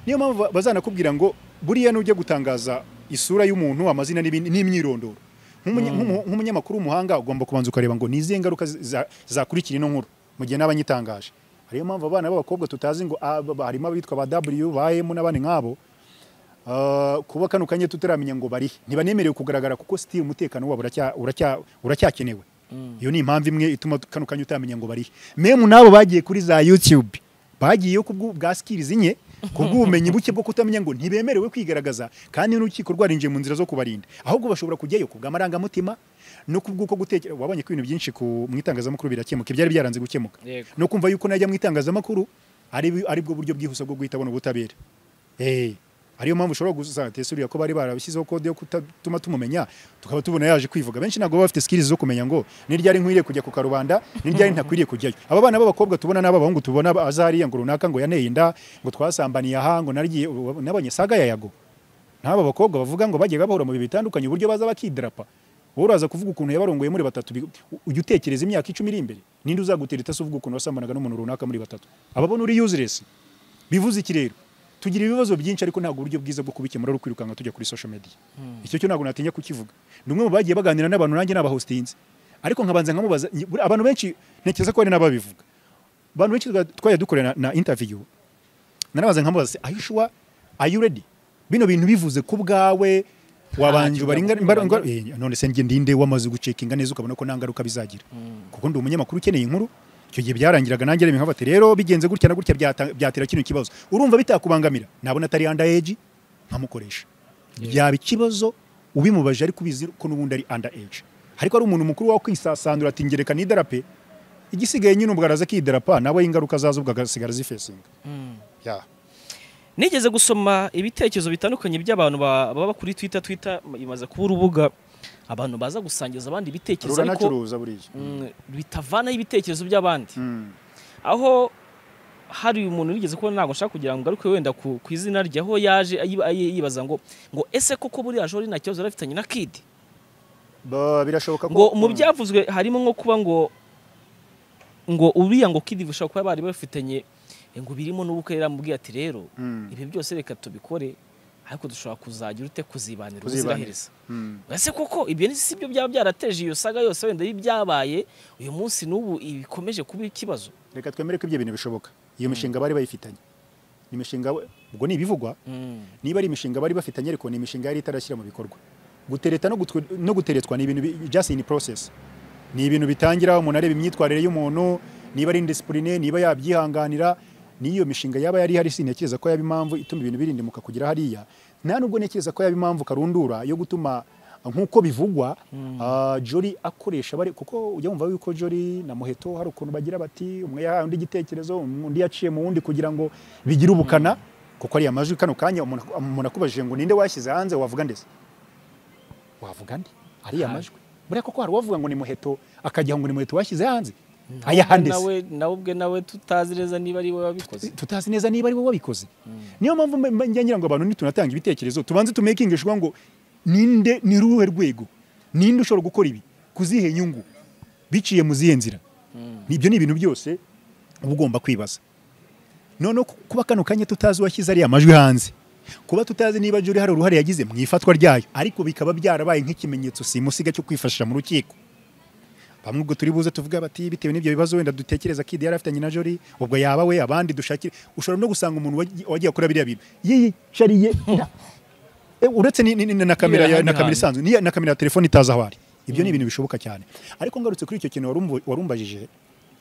niyo mpamvu ba- bazanakubwira ngo buriya nujya gutangaza isura y'umuntu amazina n'ibindi- n'imyirondoro Nk'umunya- nk'umu- nk'umunyamakuru w'umuhanga ugomba kubanza ukareba ngo ni izihe ngaruka zi- za- zakurikira ino nkuru mu gihe n'abanyitangaje ariyo mpamvu abana b'abakobwa tutazi ngo ah, ba- harimo abitwa ba w ba m n'abandi nk'abo Ah, kuba kano kanya tutaramenya ngo barihe ntibanemerewe kugaragara kuko sitiri umutekano wabo uracya- uracya- uracyakenewe iyo ni impamvu imwe ituma kano kanya utamenya ngo barihe memu n'abo bagiye kuri za yutube bagiyeyo ku bw'u- bwa sikirizi nke ku bw'ubumenyi buke bwo kutamenya ngo ntibemerewe kwigaragaza kandi n'urukiko rwarinjiye mu nzira zo kubarinda ahubwo bashobora kujyayo ku bw'amarangamutima no ku bw'uko gutekereza wabonye ko ibintu byinshi ku mu itangazamakuru birakemuka ibyari byaranze gukemuka Yego. no kumva yuko najya mu itangazamakuru ari ari bwo buryo bwihuse bwo guhita abona ubutabera Eh, ariyo mpamvu ushobora gusanga tesuriya ko bari barabishyizeho kode yo kutatuma tumumenya tukaba tubona yaje kwivuga benshi ntabwo baba bafite skills zo kumenya ngo ni ryari nkwiriye kujya ku karubanda ni ryari ntakwiriye kujyayo aba bana b'abakobwa tubona n'ab'abahungu tubona azariya ngo runaka ngo yaneye inda ngo twasambaniye aha ngo nagiye nabonye saga ya yago n'aba bakobwa bavuga ngo bajyaga bahura mu bihe bitandukanye uburyo baza bakidrapa wowe uraza kuvuga ukuntu yabarongoye muri batatu bi- u- ujya utekereza imyaka icumi iri imbere ninde uzagutera itasi uvuga ukuntu wasambanaga n'umuntu runaka muri batatu ababona uri useless bivuze iki rero tugira ibibazo byinshi ariko ntabwo uburyo bwiza bwo kubikemura ari ukwirukanka tujya kuri social media icyo cyo ntabwo natinya kukivuga ni umwe mu bagiye baganira n'abantu nanjye n'abahostinze ariko nkabanza nkamubaza nyi- buri- abantu benshi ntekereza ko hari n'ababivuga abantu benshi twa- twajya dukorera na, na interview narabaza nkamubaza se are you sure are you ready bino bintu bivuze ku bwawe wabanje Ntacyo baringa byakugora ngo- imbaraga Eh, none se njye ndinde wamaze gucekinga neza ukabona ko nta ngaruka bizagira kuko ndi umunyamakuru ukeneye inkuru icyo gihe byarangiraga nanjye reba nkafate rero bigenze gutya na gutya byata- byatera kino kibazo urumva bitakubangamira nabona atari under age nkamukoresha byaba ikibazo ubimubaje ariko ubizi ko n'ubundi ari under age ariko ari umuntu mukuru wawe kwisasandura ati ngereka n'idarape igisigaye nyine ubwo araza akidarapa nawe ingaruka zazo ubwo agasigara zifesinga yeah. nigeze gusoma ibitekerezo bitandukanye by'abantu ba- baba kuri twitter twitter imaze kuba urubuga abantu baza gusangiza abandi ibitekerezo ariko ruranacuruza buriya mm, bitavanaho ibitekerezo by'abandi Mm. aho hari umuntu wigeze kubona ntabwo nshaka kugira ngo ngaruke wenda ku ku izina rye aho yaje ayi- ayi- yibaza ngo ngo ese koko buriya jori nta kibazo yari afitanye na kidi Ba- birashoboka ko ngo mu byavuzwe harimo nko kuba ngo ngo uriya ngo kidi bishobora kuba bari bafitanye ngo birimo n'ubukwe yaramubwiye ati rero Mm. ibi byose reka tubikore ariko dushobora kuzagira ute kuzibanira Kuzibanira. ubuziraherezo Mm. ese koko ibyo ni- si byo byaba byarateje iyo saga yose wenda y'ibyabaye uyu munsi n'ubu ibikomeje kuba ikibazo reka twemere ko ibyo bintu bishoboka iyo mishinga bari bayifitanye ni imishinga ubwo ni ibivugwa niba ari imishinga bari bafitanye ariko ni imishinga yari itarashyira mu bikorwa gutereta no gutwe- no guteretswa ni ibintu bi- just in process ni ibintu bitangira umuntu areba imyitwarire y'umuntu niba ari indisipurine niba yabyihanganira n'iyo mishinga yaba yari ihari sintekereza ko yaba impamvu ituma ibintu birindimuka kugera hariya nta nubwo ntekereza ko yaba impamvu karundura yo gutuma nk'uko bivugwa ah, Jolly akoresha bari kuko ujya wumva yuko Jolly na Muheto hari ukuntu bagira bati umwe yahaye undi igitekerezo undi yaciye mu wundi kugira ngo bigire ubukana kuko ariya majwi kano kanya umuntu umuntu akubajije ngo ninde washyize hanze wavuga ndetse wavuga nde ariya Aha. majwi buriya koko hari uwavuga ngo ni muheto akagira ngo ni muheto washyize hanze ayaha nde se? nawe nawe ubwe nawe tutazi neza niba ari wowe wabikoze tutazi neza niba ari wowe wabikoze niyo mpamvu mba- mba- ngira ngo abantu nitunatanga ibitekerezo tubanze tumekingishwa ngo ninde ni ruhe rwego ninde ushobora gukora ibi kuzihe inyungu biciye mu zihe nzira ibyo ni ibintu byose uba ugomba kwibaza noneho ku- kuba kano kanya tutazi uwashyize ariya majwi hanze kuba tutazi niba juri hari uruhare yagize mu ifatwa ryayo ariko bikaba byarabaye nk'ikimenyetso simusiga cyo kwifashisha mu rukiko bamwe ubwo turi buze tuvuga bati bitewe n'ibyo bibazo wenda dutekereza kidi yari afitanye na jori ubwo yaba we abandi dushakire ushobora no gusanga umuntu wagi- wagiye akora biriya bintu yiyicariye nta- Eh, uretse ni- ni- ni- na kamera ya- Yihana na kamera ihana. isanzwe n'iya- na kamera ya telefone itazi aho ari ibyo ni ibintu bishoboka cyane ariko ngarutse kuri icyo kintu warumvu- warumbajije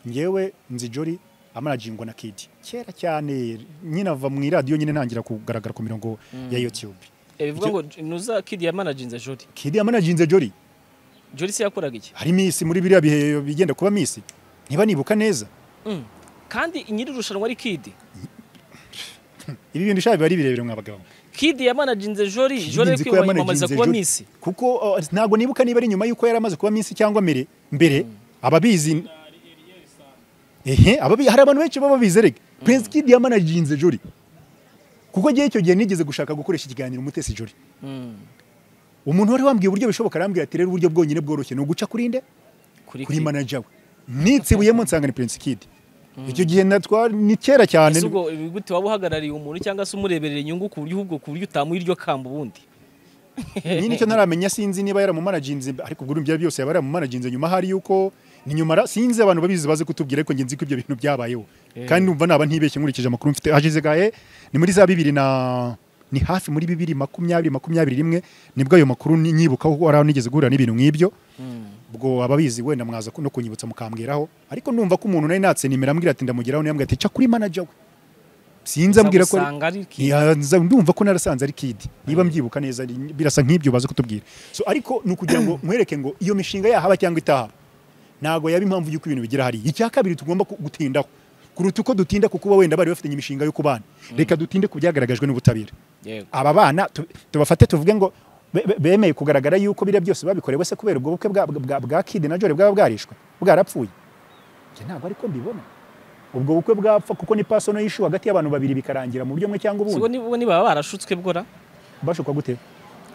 ngewe nzi jori amarajingwa na kidi kera cyane nyine ava mu iradiyo nyine ntangira kugaragara ku mirongo ya youtube bivuga ngo nuza kidi yamanajinze jori kidi yamanajinze jori jori se yakoraga iki hari misi muri biriya bihe bigenda kuba misi niba nibuka neza Mm. kandi nyiri irushanwa ari kidi ibi bintu shabi bari birebere mwabagabo kidi yamanajinze jori jori ari Nzi ko yamanaging kwiyamamariza the kuba jury. misi kuko uh, ntabwo nibuka niba ari nyuma y'uko yari amaze kuba minsi cyangwa mbere mbere ababizi ehe ababi hari abantu benshi baba babizi erega Prince Kid yamanajinze juri kuko gihe icyo gihe nigeze gushaka gukoresha ikiganiro umutesi juri Mm. umuntu wari wambwiye uburyo bishoboka arambwira ati rero uburyo bwonyine bworoshye ni uguca kuri nde kuri kuri kidi manager we nitsibuyemo nsanga ni Prince Kid icyo gihe natwa ni kera cyane ese ubwo gute waba uhagarariye umuntu cyangwa se umureberera inyungu ku buryo ahubwo ku buryo utamuha iryo kamba ubundi ni nicyo ntaramenya sinzi niba yaramumanaginze ariko ubwo byari byose yaba yaramumanaginze nyuma hari yuko ni nyuma ra- sinzi abantu babizi baze kutubwira ariko njye nzi ko ibyo bintu byabayeho Eh. kandi numva naba ntibeshye nkurikije amakuru mfite hashize gahe ni muri za bibiri na ni hafi muri bibiri makumyabiri makumyabiri rimwe nibwo ayo makuru ni- nyibuka kuko hari aho nigeze guhura n'ibintu nk'ibyo ubwo ababizi wenda mwaza ku- no kunyibutsa mukambwiraho ariko ndumva ko umuntu nari natsenimera ambwira ati ndamugeraho niyambwira ati ca kuri manager we sinzi ambwira ko ari- Nzamusanga ari kidi Ya, nza- ndumva ko narasanze ari kidi niba mbyibuka neza ari- birasa nk'ibyo baze kutubwira so ariko ni ukugira ngo mwereke ngo iyo mishinga yahaba cyangwa itahaba ntabwo yaba impamvu y'uko ibintu bigera hariya icya kabiri tugomba ku- gutindaho kuruta uko dutinda ku kuba wenda bari bafitanye imishinga yo kubana reka dutinde ku byagaragajwe n'ubutabera yego aba bana tu- tubafate tuvuge ngo be- be- bemeye kugaragara yuko biriya byose babikorewe se kubera ubwo bukwe bwa- bwa- bwa kidi na jore bwaba bwarishwe bwarapfuye njye ntabwo ariko mbibona ubwo bukwe bwapfa kuko ni pasono y'ishu hagati y'abantu babiri bikarangira mu buryo bumwe cyangwa ubundi ubwo ni ubwo ni baba barashutswe bwora bashukwa gute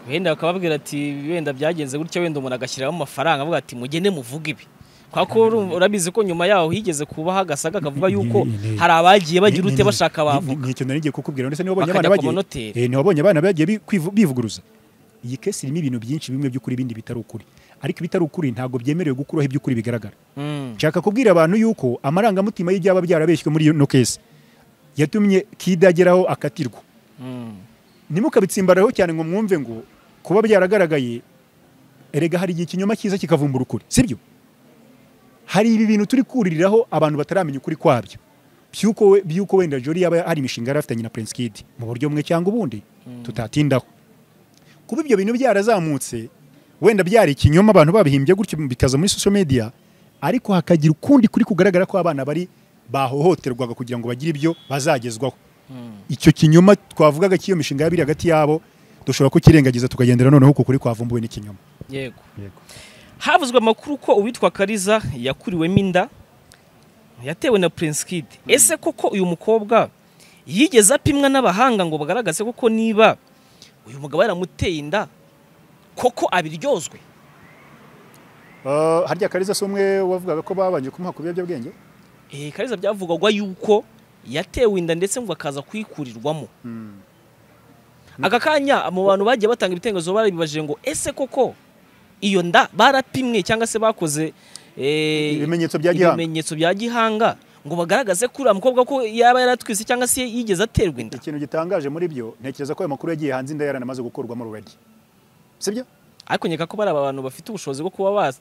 wenda bakababwira ati wenda byagenze gutya wenda umuntu agashyiramo amafaranga avuga ati mugende muvuge ibi kwa ko urumva- urabizi ko nyuma yaho higeze kubaho agasaga kavuga yuko Ni- ni- ni- hari abagiye bagira Ni- ute ni- bashaka ni- bavuga ni- Nicyo nari ngiye kukubwira ndetse niba wabonye Bakajya abana ku bagiye manoteri. Eh, niba wabonye abana bagiye bi- kwivu- bivuguruza iyi kesi irimo ibintu byinshi bimwe by'ukuri ibindi bitari ukuri ariko ibitari ukuri ntabwo byemerewe gukuraho iby'ukuri bigaragara Mm. nshaka kubwira abantu yuko amarangamutima y'ibyaba byarabeshywe muri ino kesi yatumye kida ageraho akatirwa Mm. ntimukabitsimbaraho cyane ngo mwumve ngo kuba byaragaragaye erega hari igihe ikinyoma cyiza kikavumbura ukuri sibyo hari ibi bintu turi kuririraho abantu bataramenya ukuri kwabyo by'uko we- by'uko wenda jori yaba hari imishinga yari afitanye na prince kid mu buryo bumwe cyangwa ubundi tutatindaho kuba ibyo bintu byarazamutse wenda byari ikinyoma abantu babihimbye gutyo bikaza muri social media ariko hakagira ukundi kuri kugaragara ko abana bari bahohoterwaga kugira ngo bagire ibyo bazagezwaho icyo kinyoma twavugaga cy'iyo mishinga yabiri hagati yabo dushobora kukirengagiza tukagendera noneho uko kuri kwavumbuwe n'ikinyoma yego havuzwe amakuru ko uwitwa kariza yakuriwemo inda yatewe na prince kid ese koko uyu mukobwa yigeze apimwa n'abahanga ngo bagaragaze koko niba uyu mugabo yaramuteye inda koko abiryozwe Uh, harya kariza si umwe wavugaga ko babanje kumuha ku biyobyabwenge Eh, kariza byavugagwa yuko yatewe inda ndetse ngo akaza kuyikurirwamo aka kanya mu bantu bagiye batanga ibitekerezo barabibaje ngo ese koko iyo nda barapimwe cyangwa se bakoze eh, Ibimenyetso bya gihanga. ibimenyetso bya gihanga ngo bagaragaze ko uriya mukobwa ko yaba yaratwise cyangwa se yigeze aterwa inda ikintu gitangaje muri byo ntekereza ko ayo makuru yagiye hanze inda yaranamaze gukorwamo already sibyo ariko nkeka ko bari abantu bafite ubushobozi bwo kuba bas-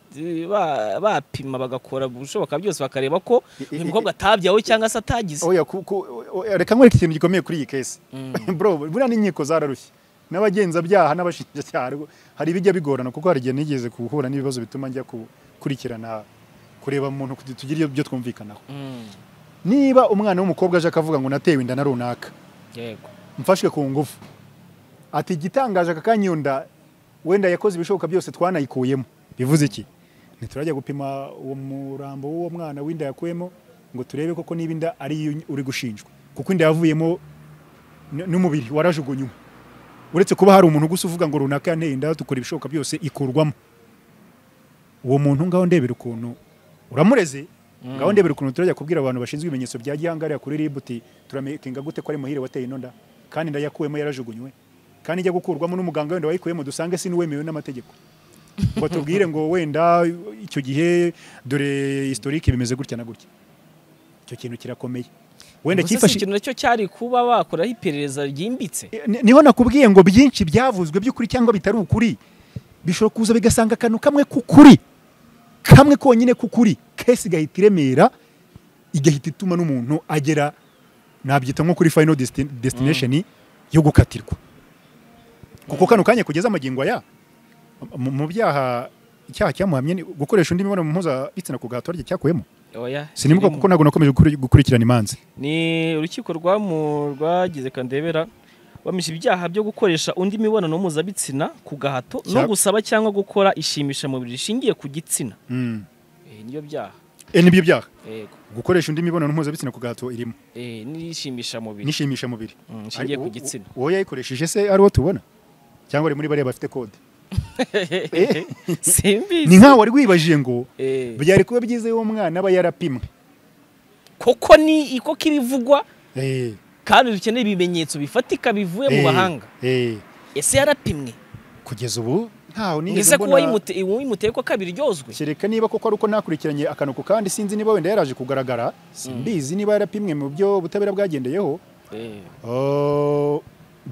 ba- bapima bagakora ubushoboka byose bakareba ko I- i- uyu mukobwa atabyawe cyangwa se atagize oya ku- ku- o- o- reka nkwereke ikintu gikomeye kuri iyi kesi bro buriya n'inkiko zararushye n'abagenzabyaha n'abashinjacyaha rwo- hari ibijya bigorana kuko hari igihe nigeze guhura n'ibibazo bituma njya gukurikirana kureba mu muntu tugira ibyo twumvikanaho Mm, niba umwana w'umukobwa aje akavuga ngo natewe inda na runaka yego mfashwe ku ngufu ati igitangaje aka kanya iyo nda wenda yakoze ibishoboka byose twanayikuyemo bivuze iki ntiturajya gupima uwo murambo w'uwo mwana w'inda yakuyemo ngo turebe koko niba inda ari yo uri gushinjwa kuko inda yavuyemo n- n'umubiri warajugunywe uretse kuba hari umuntu gusa uvuga ngo runaka yanteye inda dukora ibishoboka byose ikurwamo uwo muntu ngaho ndebera ukuntu uramureze ngaho ndebera ukuntu turajya kubwira abantu bashinzwe ibimenyetso bya gihangariya kuri ribu uti turamenyinga gute ko ari muhire wateye ino nda kandi inda yakuyemo yarajugunywe kandi ijya gukurwamo n'umuganga wenda wayikuyemo dusange si n'uwemewe n'amategeko ngo tubwire ngo wenda icyo gihe dore historike bimeze gutya na gutya icyo kintu kirakomeye wenda Ubwo se si cyifashishije ikintu nacyo cyari kuba bakoraho iperereza ryimbitse Ni- niho nakubwiye ngo byinshi byavuzwe by'ukuri cyangwa bitari ukuri bishobora kuza bigasanga akantu kamwe k'ukuri kamwe konyine k'ukuri kesi igahita iremera igahita ituma n'umuntu agera nabyita nko kuri final desti- destination yo gukatirwa kuko kano kanya kugeza amagingo aya mu- mu byaha icyaha cyamuhamye ni gukoresha undi mibonano mpuzabitsina ku gahato rye cyakuwemo oya sinibuka kirimo. kuko ntabwo nakomeje gukuri- gukurikirana imanza ni urukiko rwamu rwagize kandebera bamwishe ibyaha byo gukoresha undi mibonano mpuzabitsina ku gahato no Cya- gusaba cyangwa gukora ishimishamubiri rishingiye ku gitsina Mm. Eh, niyo byaha Eh, nibyo byaha yego gukoresha undi mibonano mpuzabitsina ku gahato irimo Eh, n'ishimishamubiri nishimisha mubiri Mm, rishingiye ku Ariko gitsina uwo uwo yayikoresheje se ari uwo tubona cyangwa ari muri bariya bafite kode ni simbizi nkaho wari wibajije ngo Eh, byari kuba byiza iyo umwana aba yarapimwe koko ni iko kibivugwa Eh, kandi dukeneye ibimenyetso bifatika bivuye mu eh, bahanga eh, ese yarapimwe kugeza ubu ntaho nigeze ese ko mbona uwayimute- uwayimuteye ko kabiri ryozwe kereka niba koko ari uko nakurikiranye akanuku kandi sinzi niba wenda yaraje kugaragara simbizi niba yarapimwe mu byo ubutabera bwagendeyeho Eh, Oh,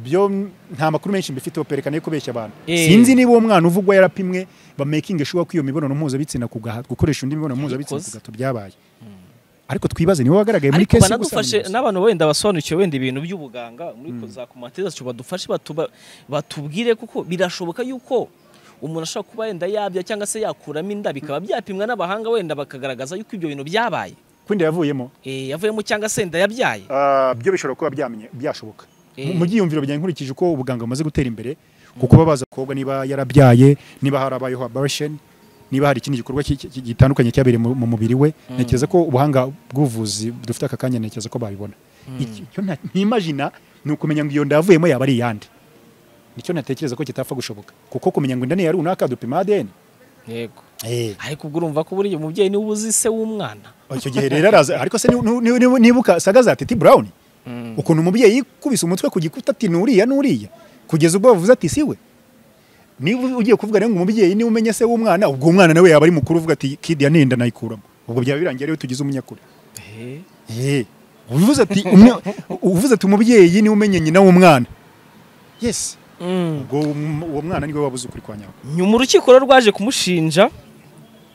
byo nta makuru menshi mbifiteho perekana yo kubeshya abantu Eh. sinzi niba uwo mwana uvugwa yarapimwe bamakinge shuwa ko iyo mibonano mpuzabitsina ku gahato gukoresha undi mibonano mpuzabitsina ku Yabikoze. gahato byabaye ariko twibaze niwe wagaragaye muri ariko kesi banadufashe gusa n'abantu wenda basobanukiwe wenda ibintu by'ubuganga muri za komantere zacu badufashe batuba- batubwire kuko birashoboka yuko umuntu ashobora kuba wenda yabya cyangwa se yakuramo inda bikaba byapimwa n'abahanga wenda bakagaragaza yuko ibyo bintu byabaye kwinda yavuyemo Eh, yavuyemo cyangwa se inda yabyaye Ah, byo bishobora kuba byamenye- byashoboka Eh. mu byiyumviro byanjye nkurikije uko ubuganga bumaze gutera imbere kuko baba baza kobwa niba yarabyaye niba harabayeho abortion niba hari ikindi gikorwa ki- ki- gitandukanye cyabereye mu mu mubiri we ntekereza ko ubuhanga bw'ubuvuzi dufite aka kanya ntekereza ko babibona Iki- icyo nta- ntimagina ni ukumenya ngo iyo nda yavuyemo yaba ari iyande nicyo natekereza ko kitapfa gushoboka kuko kumenya ngo inda ni iya runaka dupima ADN yego eh ariko ubwo urumva ko buriya umubyeyi niwe uzi se w'umwana icyo gihe rero araza ariko se ni- ni- ni- ni- nibuka saga za Titi Brown ukuntu umubyeyi yikubise umutwe ku gikuta ati nuriya nuriya kugeza ubwo bavuze ati siwe niba ugiye kuvuga rero ngo umubyeyi niwe umenya se w'umwana ubwo umwana nawe yaba ari mukuru uvuga ati kid ya ninda nayikuramo ubwo byaba birangiye rero tugize umunyakuri Eh, Eh, uvuze ati umwe- uvuze ati umubyeyi niwe umenya nyina w'umwana yes mm. ubwo um- uwo mwana niwe wabuze ukuri kwa nyawe nyuma urukiko rero rwaje kumushinja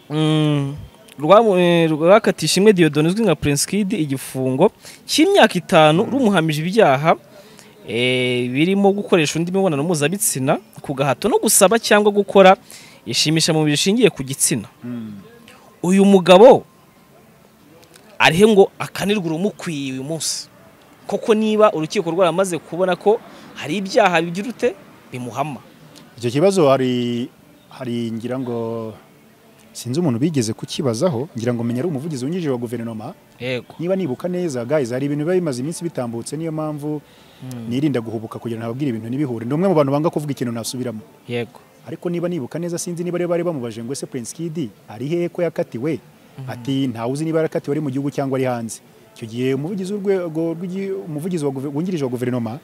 mm, rwamu- eh, rwakatisha imwe Dieudonne uzwi nka Prince Kid igifungo cy'imyaka itanu rumuhamije ibyaha eh, birimo gukoresha undi mibonano mpuzabitsina ku gahato no gusaba cyangwa gukora ishimisha mu bishingiye ku gitsina uyu mugabo arihe ngo akanirwe urumukwiye uyu munsi koko niba urukiko rwaramaze kubona ko hari ibyaha bigira ute bimuhama icyo kibazo hari hari ngira ngo sinzi umuntu bigeze kukibazaho ngira ngo menya ari umuvugizi wungirije wa guverinoma yego niba nibuka neza guys hari ibintu biba bimaze iminsi bitambutse niyo mpamvu nirinda guhubuka kugira ngo ntababwire ibintu ntibihure ni umwe mu bantu banga kuvuga ikintu nasubiramo yego ariko niba nibuka neza sinzi niba rero bari bamubaje ngo ese Prince Kid ari hehe ko yakatiwe ati ntawe uzi niba yarakatiwe ari mu gihugu cyangwa ari hanze icyo gihe umuvugizi w'urwego rw'igi- umuvugizi wa guve- wungirije wa guverinoma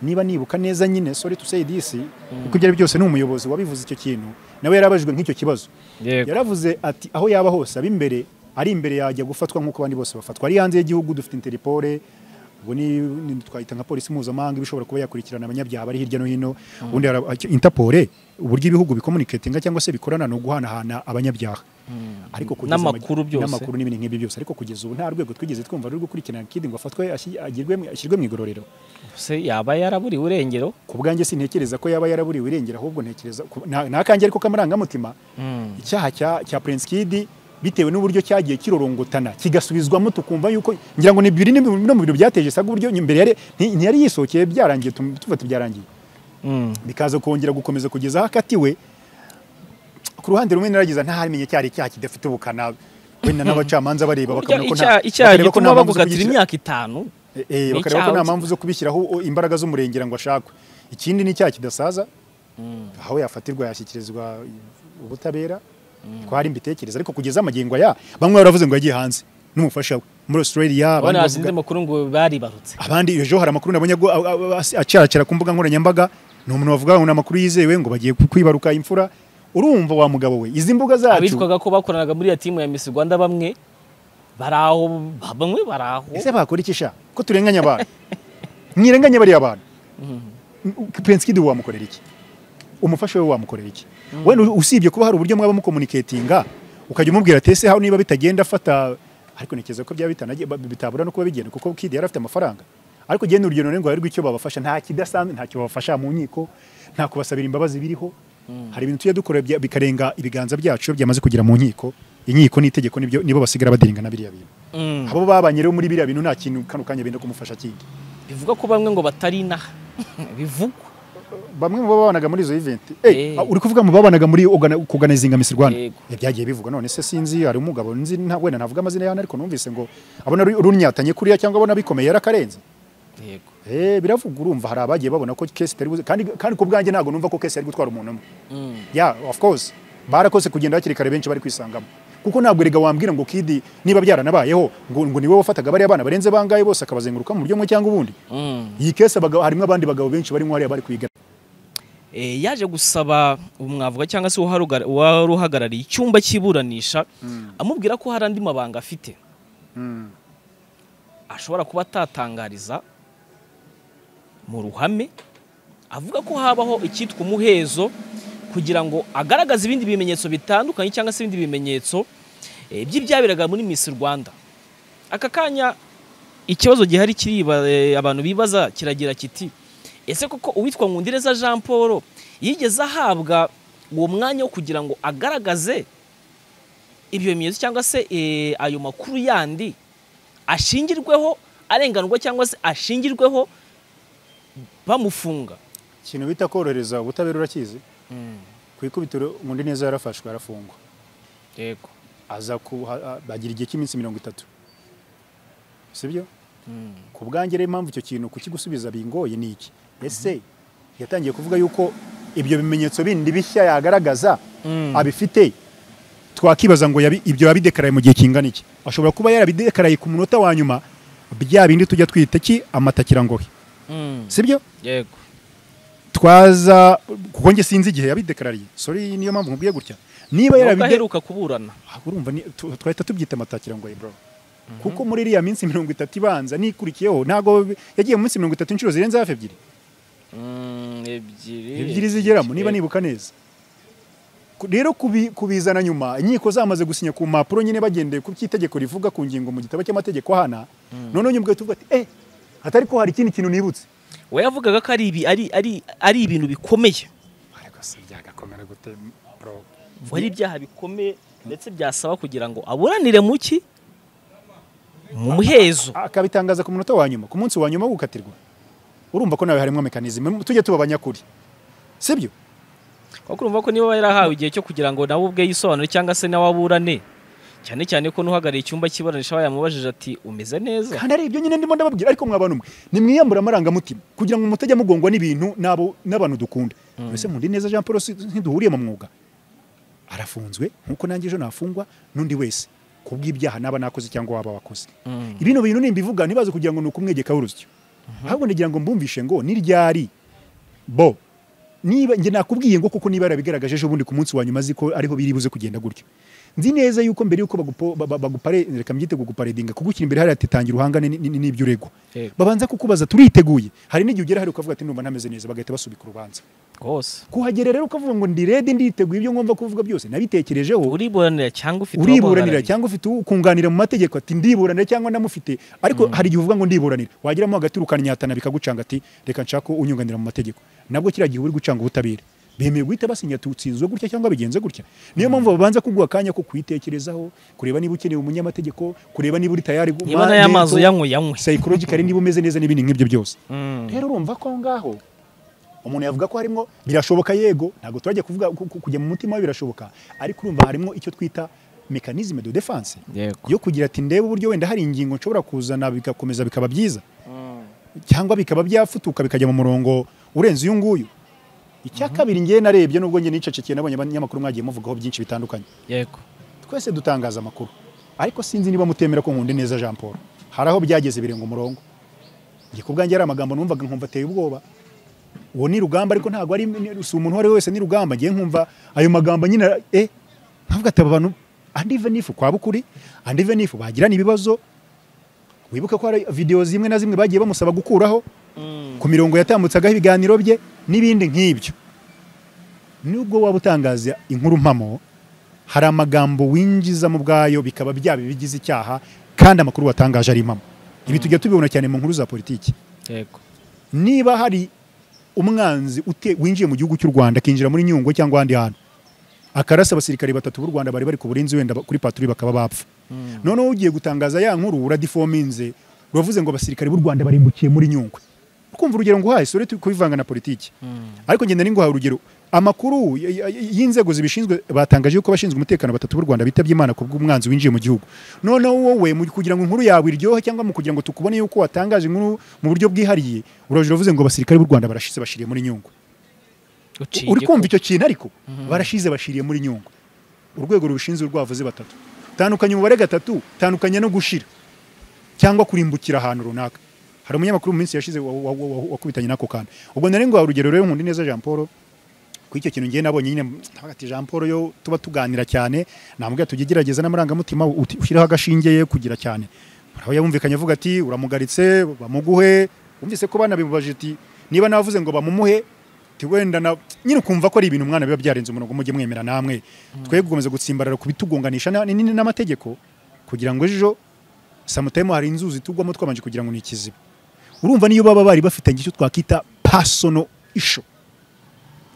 niba nibuka neza nyine sorry to say this kuko ibyo ari byose ni umuyobozi wabivuze icyo kintu nawe yarabajijwe nk'icyo kibazo yego yaravuze ati aho yaba hose aba imbere ari imbere yajya gufatwa nk'uko abandi bose bafatwa ari hanze y'igihugu dufite interipore ubwo ni ni- twayita nka polisi mpuzamahanga iba ishobora kuba yakurikirana abanyabyaha bari hirya no hino ubundi hari aba- interpole uburyo ibihugu bikomuniketinga cyangwa se bikorana ni uguhanahana abanyabyaha ariko kugeza ama- N'amakuru byose. n'amakuru n'ibindi nk'ibyo byose ariko kugeza ubu nta rwego twigeze twumva ruri gukurikirana kidi ngo afatwe ashi- agirwe mu- ashyirwe mu igororero se yaba yaraburiwe urengero ku bwanjye sintekereza ko yaba yaraburiwe irengera ahubwo ntekereza ku- nta nta kange ariko k'amarangamutima icyaha cya cya Prince Kid bitewe n'uburyo cyagiye kirorongotana kigasubizwamo tukumva yuko ngira ngo ni bibiri ni bino mu bintu byateje saga uburyo imbere yari nti- ntiyari yisokeye byarangiye tum- tuva tubyarangiye bikaza kongera gukomeza kugeza aho akatiwe ku ruhande rumwe naragiza ntarimenye cyari icyaha kidafite ubukana wenda n'abacamanza bareba Burya bakabona ko nta- icyaha icyaha bakareba ko nta gituma mpamvu zo bagukatira kugishyira- imyaka itanu Eh, eh, bakareba ko icyaha nta uzi. mpamvu zo kubishyiraho o- imbaraga z'umurengera ngo ashakwe ikindi ni icyaha kidasaza aho yafatirwa yashyikirizwa ubutabera ko hari mbitekereza ariko kugeza amagingo aya bamwe baravuze ngo yagiye hanze n'umufasha we muri Australia abandi abana bavuga- bazinze amakuru ngo baribarutse abandi ejo hari amakuru nabonye ngo a- a- a- acaracara ku mbuga nkoranyambaga ni umuntu wavuga ngo ni amakuru yizewe ngo bagiye kwibaruka imfura urumva wa mugabo we izi mbuga zacu abitwaga ko bakoranaga muri iyo timu ya Miss Rwanda bamwe bari aho bamwe bari aho ese bakora iki sha ko turenganya abantu mwirenganya bariya abantu Prince Kid wamukorera iki umufasha we wamukorera iki wenda usibye kuba hari uburyo mwaba mukomuniketinga ukajya umubwira ati ese hano niba bitagenda fata ariko ntekereza ko byaba bitanagiye- ba- bitabura no kuba bigenda kuko Kid yari afite amafaranga ariko genda urugendo rero ngo harirwe icyo babafasha nta kidasanzwe ntacyo babafasha mu nkiko nta kubasabira imbabazi biriho hari ibintu tujya dukora bya- bikarenga ibiganza byacu iyo byamaze kugera mu nkiko inkiko n'itegeko nibyo nibo basigara badirigana biriya bintu Mm. abo babanye rero muri biriya bintu nta kintu kano kanya benda kumufasha kindi bivuga ko bamwe ngo batari inaha bivugwa bamwe mu babanaga muri izo event Eh. eh uri kuvuga mu babanaga muri organa- kuganizinga Miss Rwanda Yego. Eh, byagiye bivugwa none se sinzi hari umugabo nzi nta wenda navuga amazina yaho ariko numvise ngo abona ru- runyatanye kuriya cyangwa abona bikomeye yarakarenze yego eh biravugwa urumva hari abagiye babona ko case itari buze kandi kandi ku bwanjye ntabwo numva ko case yari gutwara umuntu umwe Mm. yeah of course barakose kugenda hakiri kare benshi bari kwisangamo kuko ntabwo erega wambwira ngo kidi niba byaranabayeho ngo, ngo niwe wafataga bariya bana barenze bangaye bose akabazenguruka mu buryo bumwe cyangwa ubundi Mm. iyi case abagabo harimo abandi bagabo benshi barimo hariya bari kuyigana Eh, yaje gusaba umwavuga cyangwa se uwaharugara- uwari uhagarariye icyumba cy'iburanisha amubwira ko hari andi mabanga afite Mm. ashobora kuba atatangariza mu ruhame avuga ko habaho icyitwa umuhezo kugira ngo agaragaze ibindi bimenyetso bitandukanye cyangwa se ibindi bimenyetso eh, by'ibyaberaga muri Miss Rwanda aka kanya ikibazo gihari kiriba eh, abantu bibaza kiragira kiti ese koko uwitwa Nkundireza Jean Paul yigeze ahabwa uwo mwanya wo kugira ngo agaragaze ibyo bimenyetso cyangwa se eh, ayo makuru yandi ashingirweho arenganurwa cyangwa se ashingirweho bamufunga ikintu bita korohereza ubutabera urakizi ku ikubitiro ngundi neza yarafashwe arafungwa yego aza ku ha- ha- bagira igihe cy'iminsi mirongo itatu sibyo ku bwanjye rero impamvu icyo kintu kukigusubiza bingoye ni iki ese yatangiye kuvuga yuko ibyo bimenyetso bindi bishya yagaragaza abifite twakibaza ngo yabi- ibyo yabidekaraye mu gihe kingana iki ashobora kuba yarabidekaraye ku munota wa nyuma bya bindi tujya twita ki amatakirangohe sibyo yego twaza kuko njye sinzi igihe yabidekarariye sorry niyo mpamvu nkubwiye gutya niba nubwo yarabide aheruka kuburana Ah, urumva ni- tu- twahita tubyita amatakira ngo bro kuko muri iriya minsi mirongo itatu ibanza nikurikiyeho ntabwo bi- yagiye mu minsi mirongo itatu inshuro zirenze hafi ebyiri ebyiri ebyiri zigeramo niba nibuka neza Ku- rero kubi- kubizana nyuma inkiko zamaze gusinya ku mpapuro nyine bagendeye ku by'itegeko rivuga ku ngingo mu gitabo cy'amategeko ahana noneho nyuma tuvuga ati eh atari ko hari ikindi kintu nibutse we yavugaga ko ari ibi ari ari ari ibintu bikomeye ariko se byagakomera gute bro ngo ari ibyaha bikomeye ndetse byasaba kugira ngo aburanire mu ki mu muhezo akabitangaza ku munota wa nyuma ku munsi wa nyuma wo gukatirwa urumva ko nawe harimo mekanizme tujye tuba abanyakuri sibyo kuko urumva ko niba yarahawe igihe cyo kugira ngo nawe ubwe yisobanure cyangwa se nawe aburane cyane cyane ko n'uhagarariye icyumba cy'iburanisha aba yamubajije ati umeze neza kandi ari ibyo nyine ndimo ndababwira ariko mwabantu mwe nimwiyambure amarangamutima kugira ngo mutajya mugongwa n'ibintu n'abo n'abantu dukunda mbese mundi neza Jean Paul si- ntiduhuriye mu mwuga arafunzwe nkuko nanjye ejo nafungwa n'undi wese kubw'ibyaha naba nakoze cyangwa waba wakoze Mm. ibino bintu nimbivuga ntibaze kugira ngo ni ukumwegekaho urusyo ahubwo ndagira ngo mbumvishe ngo niryari bo niba njye nakubwiye ngo kuko niba yarabigaragaje ejo bundi ku munsi wa nyuma azi ko ariho biri buze kugenda gutyo nzi neza yuko mbere yuko bagupo- ba- ba- bagupare reka mbyite kuguparedinga kugushyira imbere hariya ati tangira uhangane ni- ni- n'ibyo uregwa Yego. babanza kukubaza turiteguye hari n'igihe ugera hari ukavuga ati numva ntameze neza bagahita basubika urubanza rwose kuhagera rero ukavuga ngo ndi redi nditeguye ibyo ngomba kuvuga byose nabitekerejeho uriburanira cyangwa ufite uriburanira uwamuhagarariye. cyangwa ufite ukunganira mu mategeko ati ndiburanira cyangwa ndamufite ariko hari igihe uvuga ngo ndiburanira wageramo hagati ukannyatana bikagucanga ati reka nshaka unyunganira mu mategeko nabwo kiriya gihe uri gucanga ubutabera bemeye guhita basinya ati utsinzwe gutya cyangwa bigenze gutya niyo mpamvu babanza kuguha akanya ko kwitekerezaho kureba niba ukeneye umunyamategeko kureba niba uri tayari gu- niba ma- n'aya mazi mental, uyanywe yanywe psychologically niba umeze neza n'ibindi nk'ibyo byose Mm. rero urumva ko aho ngaho umuntu yavuga ko harimo birashoboka yego ntabwo turajya kuvuga ku- ku- kujya mu mutima we birashoboka ariko urumva harimo icyo twita mekanizme de defense Yego. yo kugira ati ndebe uburyo wenda hari ingingo nshobora kuzana bigakomeza bikaba byiza cyangwa bikaba byafutuka bikajya mu murongo urenze uyu nguyu icya kabiri ngewe narebye nubwo njye nicecekeye nabonye abanyamakuru mwagiye muvugaho byinshi bitandukanye yego twese dutangaza amakuru ariko sinzi niba mutemera ko nkunda neza Jean Paul hari aho byageze birenga umurongo njye ku bwanjye ari amagambo numvaga nkumva ateye ubwoba uwo ni rugamba ariko ntabwo ari si umuntu uwo ari we wese ni rugamba ngiye nkumva ayo magambo nyine eh nkavuga ati aba bantu andi venifu kwa bukuri andi venifu bagirana ibibazo wibuke ko hari videwo zimwe na zimwe bagiye bamusaba gukuraho ku mirongo yatambutseagaho ibiganiro bye n'ibindi nk'ibyo nubwo waba utangaza inkuru mpamo hari amagambo winjizamo ubwayo bikaba byaba ibigize icyaha kandi amakuru watangaje ari impamo ibi tujya tubibona cyane mu nkuru za politiki yego niba hari umwanzi ute- winjiye mu gihugu cy'u Rwanda akinjira muri Nyungwe cyangwa ahandi hantu akarasa abasirikare batatu b'u Rwanda bari bari ku burinzi wenda ba- kuri paturi bakaba bapfa noneho ugiye gutangaza ya nkuru uradifominze uravuze ngo abasirikare b'u Rwanda barimbukiye muri Nyungwe ukumva urugero nguhaye sore turi kubivanga na politiki ariko ngenda ninguhaye urugero amakuru y- y- y- y'inzego zibishinzwe batangaje yuko abashinzwe umutekano batatu b'u Rwanda bitabye Imana ku bw'umwanzi winjiye mu gihugu noneho wowe mu kugira ngo inkuru yawe iryohe cyangwa mu kugira ngo tukubone yuko watangaje inkuru mu buryo bwihariye uraje uravuze ngo abasirikare b'u Rwanda barashize bashiriye muri Nyungwe Uciye uri kumva igikuba. icyo kintu ariko barashize bashiriye muri nyungwe urwego rubishinzwe rwavuze batatu tandukanya umubare gatatu tandukanya no gushira cyangwa kurimbukira ahantu runaka hari umunyamakuru mu minsi yashize wa- wa- wa- wa- wakubitanye n'ako kantu ubwo nari ngo urugero rero nkunda neza jean paul kuri icyo kintu ngiye nabonye nyine ntabwo ati jean paul yo tuba tuganira cyane namubwira tujye gerageza n'amarangamutima uti- ushireho agashinge ye kugira cyane aho yumvikanye avuga ati uramugaritse bamuguhe wumvise ko banabibaje ati niba navuze ngo bamumuhe Ati wenda na nyine ukumva ko ari ibintu umwana biba byarenze umurongo mujye mwemera namwe twebwe gukomeza gutsimbarara ku bitugonganisha na- ni- ni- n'amategeko kugira ngo ejo samutayimo hari inzuzi tugwamo twabanje kugira ngo ni ikiziba urumva niyo baba bari bafitanye icyo twakita personal issue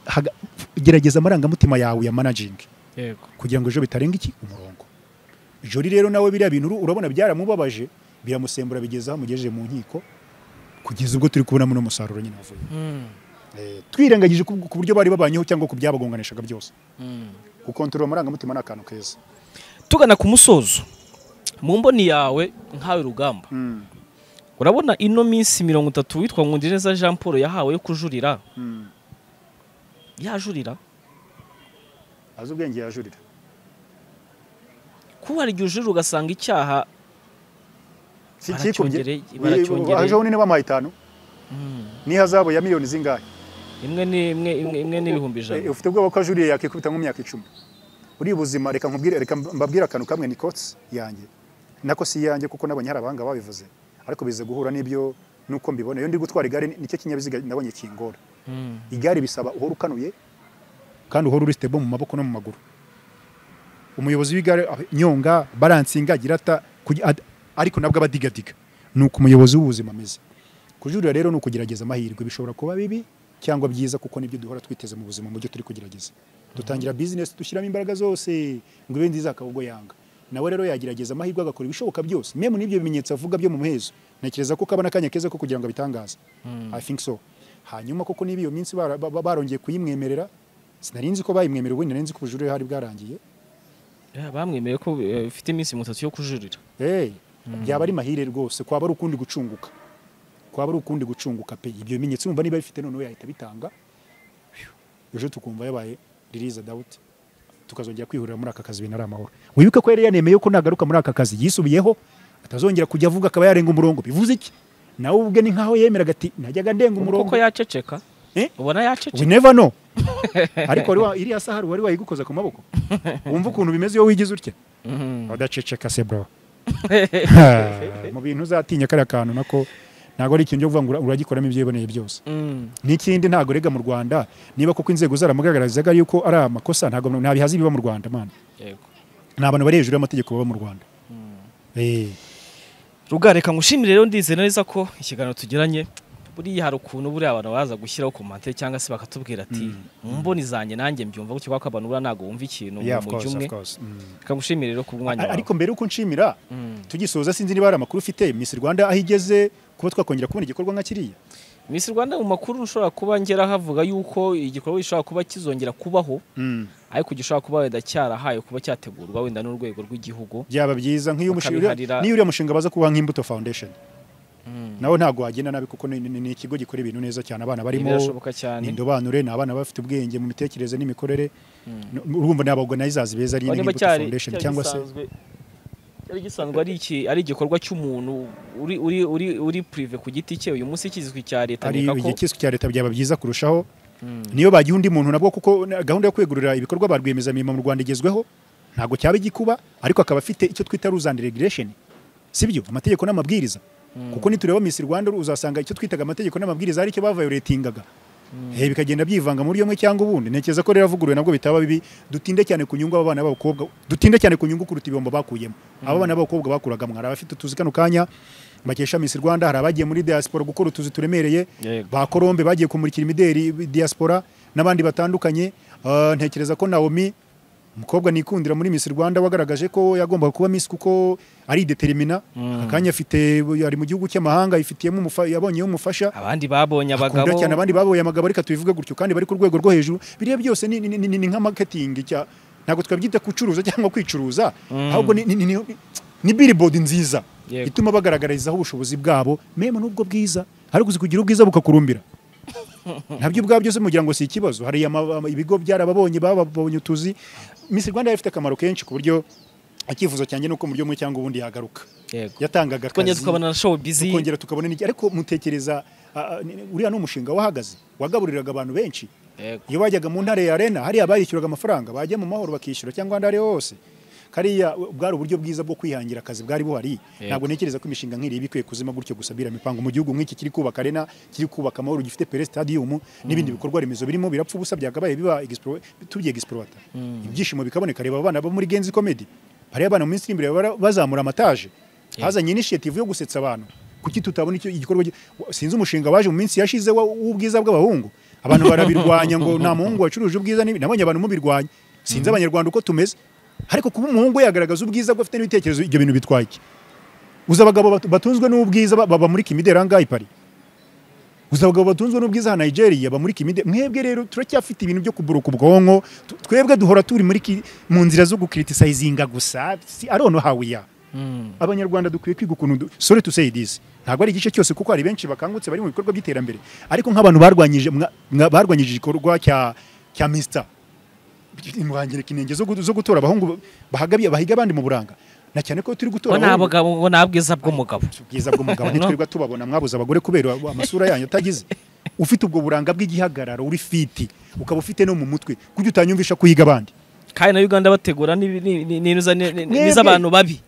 Haga- gerageza amarangamutima yawe ya managing yego kugira ngo ejo bitarenga iki umurongo jori rero nawe biriya bintu uru- urabona byaramubabaje biramusembura bigeza aho amugejeje mu nkiko kugeza ubwo turi kubonamo n'umusaruro nyine wavuye Mm, Eh, twirengagije ku ku buryo bari babanyeho cyangwa ku byabagonganishaga byose mm. gukontorora amarangamutima ni akantu keza tugana ku musozo mu mboni yawe nkawe rugamba urabona ino minsi mirongo itatu witwa nkundireza jean paul yahawe yo kujurira yajurira azi ubwenge yajurira kuba hari igihe ujurira ugasanga icyaha si Baracyongere- ikikubye baracyongere. ajeho nini bamuhaye itanu n'ihazabu ya miliyoni zingahe imwe ni- imwe imwe- imwe n'ibihumbi Eh, ijana ufite ubwoba ko ajuriye yakikubita nko mu myaka icumi uri ubuzima reka nkubwire reka mbabwire akantu kamwe ni kotsi yanjye nako si iyanjye kuko nabonye hari abahanga babivuze ariko bize guhura n'ibyo nuko mbibona iyo ndi gutwara igare ni- nicyo kinyabiziga nabonye kingora Mm, igare bisaba uhora ukanuye kandi uhora uri stable mu maboko no mu maguru umuyobozi w'igare ah, nyonga baransinga agira ata kugi- ad- ariko nabwo aba adigadiga ni uko umuyobozi w'ubuzima ameze kujurira rero ni ukugerageza amahirwe bishobora kuba bibi cyangwa byiza kuko nibyo duhora twiteze mu buzima mu byo turi kugerageza dutangira business dushyiramo imbaraga zose ngo ibe nziza akaba ubwo yanga nawe rero yagerageza amahirwe agakora ibishoboka byose memu n'ibyo bimenyetso avuga byo mu muhezo ntekereza ko kabona akanya keza ko kugira ngo abitangaze i think so hanyuma koko niba iyo minsi bara- ba- barongeye kuyimwemerera sinari nzi ko bayimwemerera ubundi nari nzi ko ubujurire hari bwarangiye eh, bamwemereye ko eh, ufite iminsi mirongo itatu yo kujurira hey, byaba ari mahire rwose kwaba ari ukundi gucunguka kwaba ari ukundi gucunguka pe ibyo bimenyetso urumva niba bifite noneho yahita bitanga ejo tukumva yabaye ririza dawuti tukazongera kwihurira muri aka kazi ibintu ari amahoro wibuke ko yari yanemeye ko nagaruka muri aka kazi yisubiyeho atazongera kujya avuga akaba yarenga umurongo bivuze iki nawe ubwe ni nkaho yemeraga ati najyaga ndenga umurongo kuko yaceceka Eh? ubona we yaceceka never know ariko wari wa- iriya saha wari wayigukoza ku maboko wumva ukuntu bimeze iyo wigize utya Mhm. udaceceka se bro mu bintu uzatinya kariya kantu nako ntabwo ari ikintu cyo kuvuga ngo ura- uragikoramo ibyiboneye byose Mm, n'ikindi ntabwo rega mu rwanda niba koko inzego zaramugaragarizaga yuko ari amakosa ntabwo ntabihaza ibiba mu rwanda man yego ni abantu bari hejuru y'amategeko baba mu rwanda Eh, Ruga, reka ngushimire rero ndizera neza ko ikiganiro tugiranye buriya hari ukuntu buriya abantu baza gushyiraho komantere cyangwa se bakatubwira ati mu mboni zanjye nanjye mbyumva gutyo kuko abantu buriya ntabwo bumva ikintu yeah, of mu course, of mujyi umwe course. Mm. reka ngushimire rero ku mwanya A- wawe ariko mbere yuko nshimira Mm. tugisoza sinzi niba hari amakuru ufite miss rwanda aho igeze kuba twakongera kubona igikorwa nka kiriya Miss Rwanda mu makuru ushobora kuba ngera havuga yuko igikorwa gishobora kuba kizongera kubaho Mm. ariko gishobora kuba wenda cyarahaye kuba cyategurwa wenda n'urwego rw'igihugu byaba byiza nk'iyo umushinga Bakabiharira- niyo uriya mushinga baza kuba nk'imbuto foundation nawe ntabwo wagenda nabi kuko ni- ni ni ikigo gikora ibintu neza cyane abana barimo birashoboka cyane ni indobanure ni abana bafite ubwenge mu mitekerereze n'imikorere N- urumva ni abaorganizers beza ari Aho niba nk'imbuto cyari foundation cyari cyangwa se gisanzwe- cyari gisanzwe ari iki ari igikorwa cy'umuntu uri uri uri uri prive ku giti cye uyu munsi kizwi cya leta ari nkeka ko igihe cyiswe cya leta byaba byiza kurushaho niyo bagiha undi muntu nabwo kuko na- gahunda yo kwegurira ibikorwa ba rwiyemezamirimo mu Rwanda igezweho ntabwo cyaba igikuba ariko akaba afite icyo twita rules and regulation sibyo amategeko n'amabwiriza kuko nitureba Miss Rwanda uzasanga icyo twitaga amategeko n'amabwiriza ari cyo bavayoretingaga Eh, bikagenda byivanga muri yomwe cyangwa ubundi ntekereza ko rero avuguruwe nabwo bitaba bibi dutinde cyane ku nyungu abana b'abakobwa dutinde cyane ku nyungu kuruta ibihombo bakuyemo aba bana b'abakobwa bakuragamo hari abafite utuzi kano kanya mbakesha Miss Rwanda hari abagiye muri diaspora gukora utuzi turemereye Yego. ba Colombe bagiye kumurikira imideri diaspora n'abandi batandukanye Ah, ntekereza ko Naomi umukobwa nikundira muri Miss Rwanda wagaragaje ko yagombaga kuba Miss kuko ari determina akanya afite ari mu gihugu cy'amahanga ifitiyemo umufa- yabonyeho umufasha abandi babonye abagabo akunda cyane abandi baboye amagabo ariko tubivuge gutyo kandi bari ku rwego rwo hejuru biriya byose ni, ni, ni, ni, ni nka marketing cya ntabwo twabyita kucuruza cyangwa kwicuruza ahubwo ni, ni, ni, ni, ni billboard nziza Yego. ituma bagaragarizaho ubushobozi bwabo meme n'ubwo bwiza ariko uzi kugira ubwiza bukakurumbira nabyo ubwabyo byose mugira ngo si ikibazo hari ama- ama- ibigo byarababonye bababonye utuzi Miss Rwanda yari ifite akamaro kenshi ku buryo icyifuzo cyanjye ni uko mu buryo bumwe cyangwa ubundi yagaruka yego yatangaga twongera akazi tukabona na show busy tukongera tukabona n'iki ariko mutekereza ah, ah, ni- ni- uriya ni umushinga wahagaze wagaburiraga abantu benshi yego iyo bajyaga mu ntara ya arena hariya barishyuraga amafaranga bajya mu mahoro bakishyura cyangwa ahandi ariho hose kariya bwari uburyo bwiza bwo kwihangira akazi bwari buhari ntabwo ntekereza ko imishinga nk'iriya iba ikwiye kuzima gutyo gusa biriya mipango mu gihugu nk'iki kiri kubaka arena kiri kubaka amahoro gifite pere stadium n'ibindi bikorwa remezo birimo birapfa ubusa byakabaye biba explore- tugiye explorata ibyishimo bikaboneka reba abana bo muri genzi comedy hariya abana mu minsi iri imbere bara- bazamura amataje hazanye initiative yo gusetsa abantu kuki tutabona icyo igikorwa gi- sinzi umushinga waje mu minsi yashize wa- w'ubwiza bw'abahungu abantu barabirwanya ngo nta muhungu wacuruje ubwiza n'ibi- nabonye abantu mubirwanya sinzi abanyarwanda uko tumeze ariko kuba umuhungu yagaragaza ubwiza bwe afite n'ibitekerezo ibyo bintu bitwaye iki uzi abagabo bat- batunzwe n'ubwiza ba- baba muri kimideri ahangaha i Paris uzi abagabo batunzwe n'ubwiza ha Nigeria baba muri kimideri mwebwe rero turacyafite ibintu byo kuburuka ubwonko tu- twebwe duhora turi muri ki- mu nzira zo gukiritisayizinga gusa si arono hawiya Mm. abanyarwanda dukwiye kwiga ukuntu du- sorry to say this ntabwo ari igice cyose kuko hari benshi bakangutse bari mu bikorwa by'iterambere ariko nk'abantu barwanyije mwa- mwa- barwanyije igikorwa cya cya Mr imwangirika inenge zo gu- zo gutora abahungu bahagabye bahiga abandi mu buranga na cyane ko turi gutora bo ni abahungu- abagabo bo ni abwiza bw'umugabo ubwiza bw'umugabo ntitwirwa tubabona mwabuze abagore kubera amasura yanyu atagize ufite ubwo buranga bw'igihagararo uri fiti ukaba ufite no mu mutwe kujya utanyumvisha kuyiga abandi kandi na uganda bategura n'ibi- ni- ni- ni- n'iza- ni- ni- Mwebwe. n'iz'abantu babi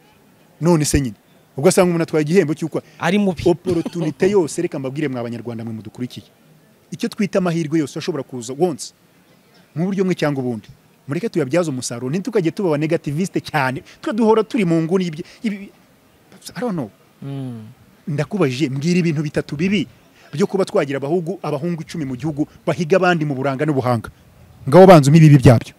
none se nyine ubwo asanga umuntu atwaye igihembo cy'uko ari mubi oporotunite yose reka mbabwire mwa banyarwanda mwe mudukurikiye icyo twita amahirwe yose ashobora kuza wonse mu buryo umwe cyangwa ubundi mureke tuyabyaze umusaruro ntitukajye tuba aba negativiste cyane twe duhora turi mu nguni y'ibyo ibi- I don't know. Mm. ndakubajije mbwira ibintu bitatu bibi byo kuba twagira abahungu abahungu icumi mu gihugu bahiga abandi mu buranga n'ubuhanga ngaho banzuma ibibi byabyo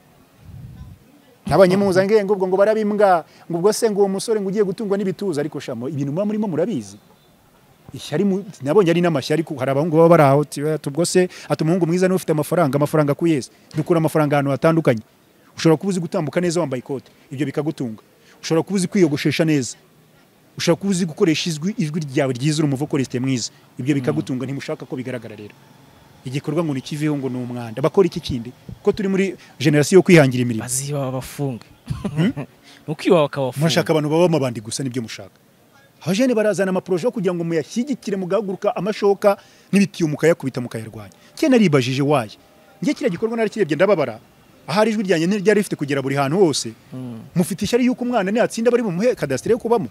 ntabanyemuzange ngo ubwo ngo barabimbwa ngo ubwo se ngo uwo musore ngo ugiye gutungwa n'ibituza ariko shamo ibintu muba murimo murabizi ishyari mu- nabonye ari n'amashyari ariko hari abahungu baba bari aho ti- ati ubwo se ati umuhungu mwiza niwe ufite amafaranga amafaranga ku yesi dukura amafaranga ahantu hatandukanye ushobora kuba uzi gutambuka neza wambaye ikote ibyo bikagutunga ushobora kuba uzi kwiyogoshesha neza ushobora kuba uzi gukoresha ijwi ijwi ryawe ryiza urumva ukora isite mwiza ibyo bikagutunga ntimushaka ko bigaragara rero igikorwa ngo nikiveho ngo ni umwanda bakora iki kindi ko turi muri generasiyo yo kwihangira imirimo baziba babafunga ni ukwiba bakabafunga mushaka abantu baba amabandi gusa nibyo mushaka abajene barazana amaporoje yo kugira ngo muyashyigikire mugahaguruka amashoka n'ibitiyo mukayakubita mukayarwanya cye naribajije waye njye kiriya gikorwa narakirebye ndababara ahari ijwi ryanjye ntiryari rifite kugera buri hantu hose mufite ishyari y'uko umwana niyatsinda bari bumuhe kadasiteri yo kubamo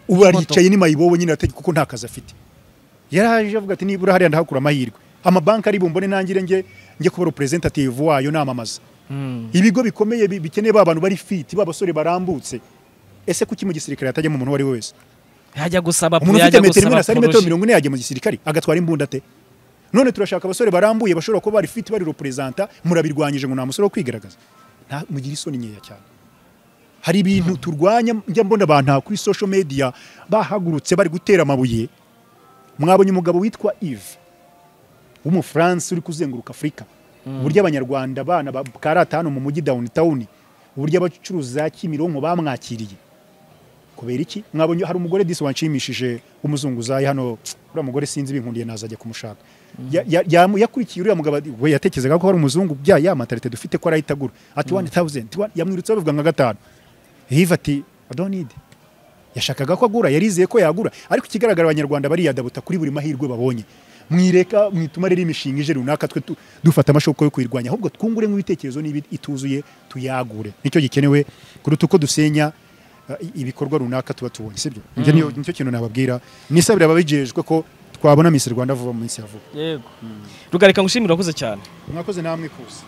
ubu aricaye ni mayibobo nyine ategi kuko nta kazi afite yaraje avuga ati nibura hariya ndahakura amahirwe amabanki ari bumbone nangire njye njye kuba representative wayo namamaza Mm. ibigo bikomeye bi- bikeneye ba bantu bari fiti ba basore barambutse ese kuki mu gisirikare hatajyamo umuntu uwo ari we wese yajya gusaba umuntu ufite yajya metero imwe gusaba na sari metero poroje. mirongo ine yajya mu gisirikare agatwara imbunda ate none turashaka abasore barambuye bashobora kuba bari fiti bari representa murabirwanyije ngo nta musore wo kwigaragaza Nta- mugire isoni nkeya cyane hari ibintu turwanya njya mbona abantu aha kuri social media bahagurutse bari gutera amabuye mwabonye umugabo witwa Yves w'umufaransa uri kuzenguruka afurika uburyo abanyarwanda bana bakarata hano mu mujyi downtown uburyo abacuruzi za kimironko bamwakiriye kubera iki mwabonye hari umugore disi wanshimishije w'umuzunguzayi hano uriya mugore sinzi binkundiye nazajya kumushaka Ya- ya- yamu- yakurikiye uriya mugabo ati, we yatekerezaga ko hari umuzungu bya ya matarite dufite ko arahita agura ati wani tawuzenti yamwirutseho bivuga nka gatanu hiva ati adonide yashakaga ko agura yarizeye ko yagura ariko ikigaragara abanyarwanda bariyadabuta kuri buri mahirwe babonye mwireka mwituma rero imishinga ije runaka twe tu- dufata amashoka yo kuyirwanya ahubwo twungure nk'ibitekerezo niba ituzuye tuyagure nicyo gikenewe kuruta uko dusenya uh, i- ibikorwa runaka tuba tubonye sibyo Njye niyo- nicyo kintu nababwira nisabira ababijejwe ko twabona Miss Rwanda vuba mu minsi ya vuba yego rugarika ngushimira wakoze cyane mwakoze namwe kose